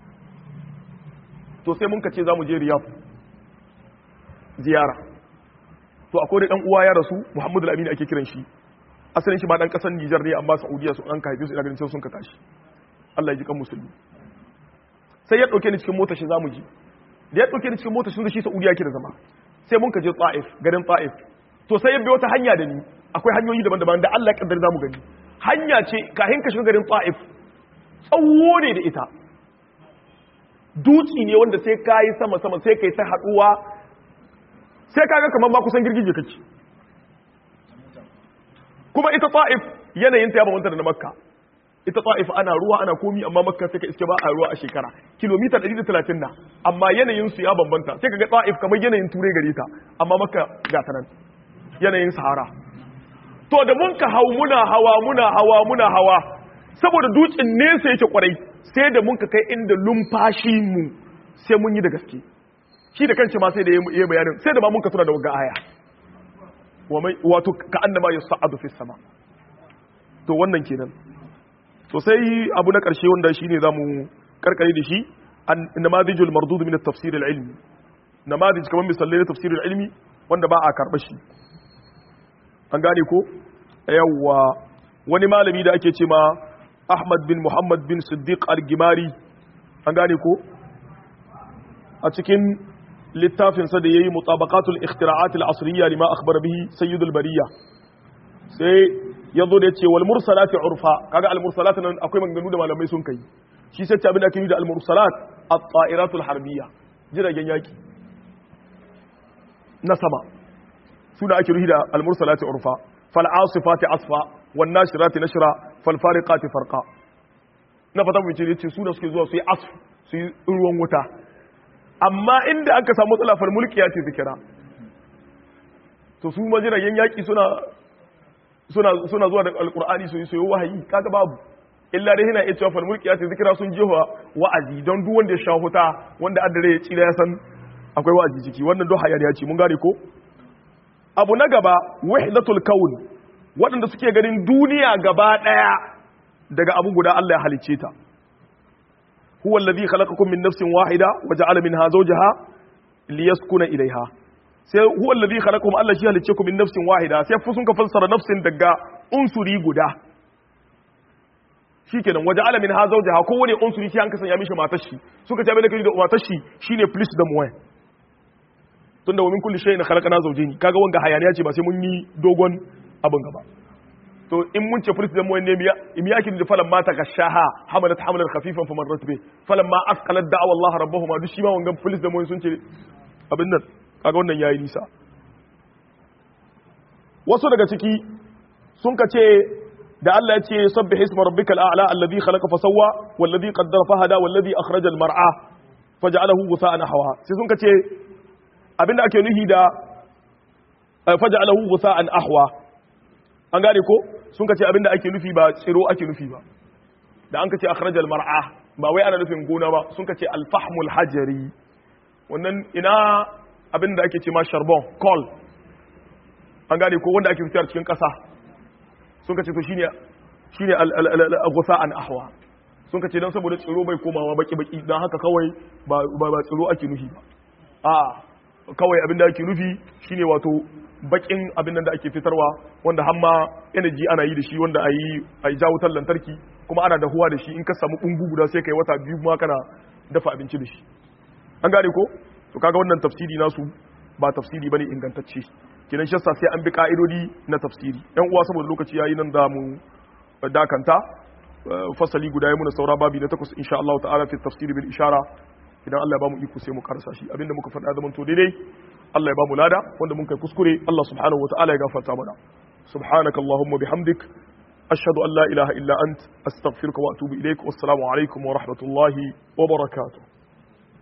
to sai mun ka ce za mu je riyaf ziyara to akwai da ɗan uwa ya rasu muhammadu al-amin ake kiran shi asalin shi ma ɗan ƙasar nijar ne amma saudiya su an ka haife su ina ganin sun ka tashi allah ya ji kan musulmi sai ya ɗauke ni cikin motar shi za mu ji da ya dauke ni cikin mota sun da shi Saudiya yake da zama sai mun ka je Taif garin Taif to sai ya bi wata hanya da ni akwai hanyoyi daban-daban da Allah ya kaddara zamu gani hanya ce kahin ka shiga garin Taif tsawo ne da ita duci ne wanda sai kai sama sama sai kai ta haduwa sai kaga kamar ba kusan girgije kake kuma ita Taif yanayin ta ya bambanta da na Makka ita ta'if ana ruwa ana komi amma makka sai ka iske ba a ruwa a shekara kilomita 130 na amma yanayin su ya bambanta sai ka ga ta'if kamar yanayin turai gare ta amma makka ga ta nan yanayin sahara to da mun ka hau muna hawa muna hawa muna hawa saboda dutsen nesa yake kwarai sai da mun ka kai inda lumfashi mu sai mun yi da gaske shi da kanci ma sai da yayi bayanin sai da ma mun ka tura da wagga aya wato ka annama yas'adu fis sama to wannan kenan to sai abu na ƙarshe wanda shi ne za mu karkare da shi namadijul mardud min at-tafsir al-ilmi namadij kamar misalai na tafsir al-ilmi wanda ba a karɓa shi an gane ko yawwa wani malami da ake ce ma Ahmad bin Muhammad bin Siddiq al-Gimari an gane ko a cikin littafinsa da yayi mutabaqatul ikhtira'at al-asriyya lima akhbara bihi sayyidul bariya sai ya zo da ya ce wal mursalati urfa kaga al mursalat nan akwai maganganu da malamai sun kai shi sai abin da ake yi da al mursalat at-ta'iratul harbiyya jiragen yaki na sama su da ake ruhi da al mursalati urfa fal asifati asfa wan nashirati nashra fal fariqati farqa na fata mu ce su da suke zuwa su yi asf su yi ruwan wuta amma inda aka samu matsala fal mulkiya ce zikira to su ma jiragen yaki suna suna zuwa da alkur'ani su yi soyo wahayi kaga babu illa dai yana iya cewa fal mulki ce zikira sun jefa wa'azi don duk wanda ya sha huta wanda addare ya tsira ya san akwai wa'azi ciki wannan don hayar ce mun gane ko abu na gaba wahdatul kaun waɗanda suke ganin duniya gaba ɗaya daga abu guda Allah ya halicce ta huwa alladhi khalaqakum min nafsin wahida wa ja'ala minha zawjaha liyaskuna ilayha sai huwa alladhi khalaqakum Allah shi halicce ku min nafsin wahida sai fu sun ka fassara nafsin daga unsuri guda shikenan waje alamin ha zawjaha ko wani unsuri shi an kasan ya mishi matar shi suka ce bai da kai da matar shi shine plus da muwai tunda wa min kulli shay'in khalaqna zawjayn kaga wanga hayaniya ce ba sai mun yi dogon abin gaba to in mun ce plus da muwai ne miya miya kin da falan mata kashaha hamalat hamalan khafifan faman ratbe falan ma asqalat da'wa Allah rabbahuma duk shi ma wangan plus da muwai sun ce abin nan kaga wannan yayi nisa wasu daga ciki sun ka ce da Allah ya ce sabbih isma rabbikal a'la alladhi khalaqa fa sawwa walladhi qaddara fa hada walladhi akhraja al mar'a faj'alahu ghusa'an ahwa sai sun ka ce abinda ake nuhi da faj'alahu ghusa'an ahwa an gane ko sun ka ce abinda ake nufi ba tsiro ake nufi ba da an ka ce akhraja al mar'a ba wai ana nufin gona ba sun ka ce al fahmul hajari wannan ina abin da ake ce ma charbon coal an gane ko wanda ake fitar cikin ƙasa sun ka ce to shine shine al-ghusa an ahwa sun ka ce dan saboda tsiro bai komawa baki baki dan haka kawai ba ba tsiro ake nufi ba a kawai abin da ake nufi shine wato bakin abin da ake fitarwa wanda hamma energy ana yi da shi wanda ayi ayi jawo wutar lantarki kuma ana dahuwa da shi in ka samu bungu guda sai kai wata biyu ma kana dafa abinci da shi an gane ko to kaga wannan tafsiri nasu ba tafsiri bane ingantacce kenan shi sai an bi ka'idodi na tafsiri yan uwa saboda lokaci yayi nan da mu dakanta fasali guda ya muna saura babi na takwas insha Allah ta'ala fi tafsiri bil ishara idan Allah ya bamu iko sai mu karasa shi abinda muka faɗa zaman to daidai Allah ya bamu lada wanda mun kai kuskure Allah subhanahu wa ta'ala ya gafarta mana subhanaka allahumma bihamdik ashhadu an la ilaha illa ant astaghfiruka wa atubu ilaik wassalamu alaikum wa rahmatullahi wa barakatuh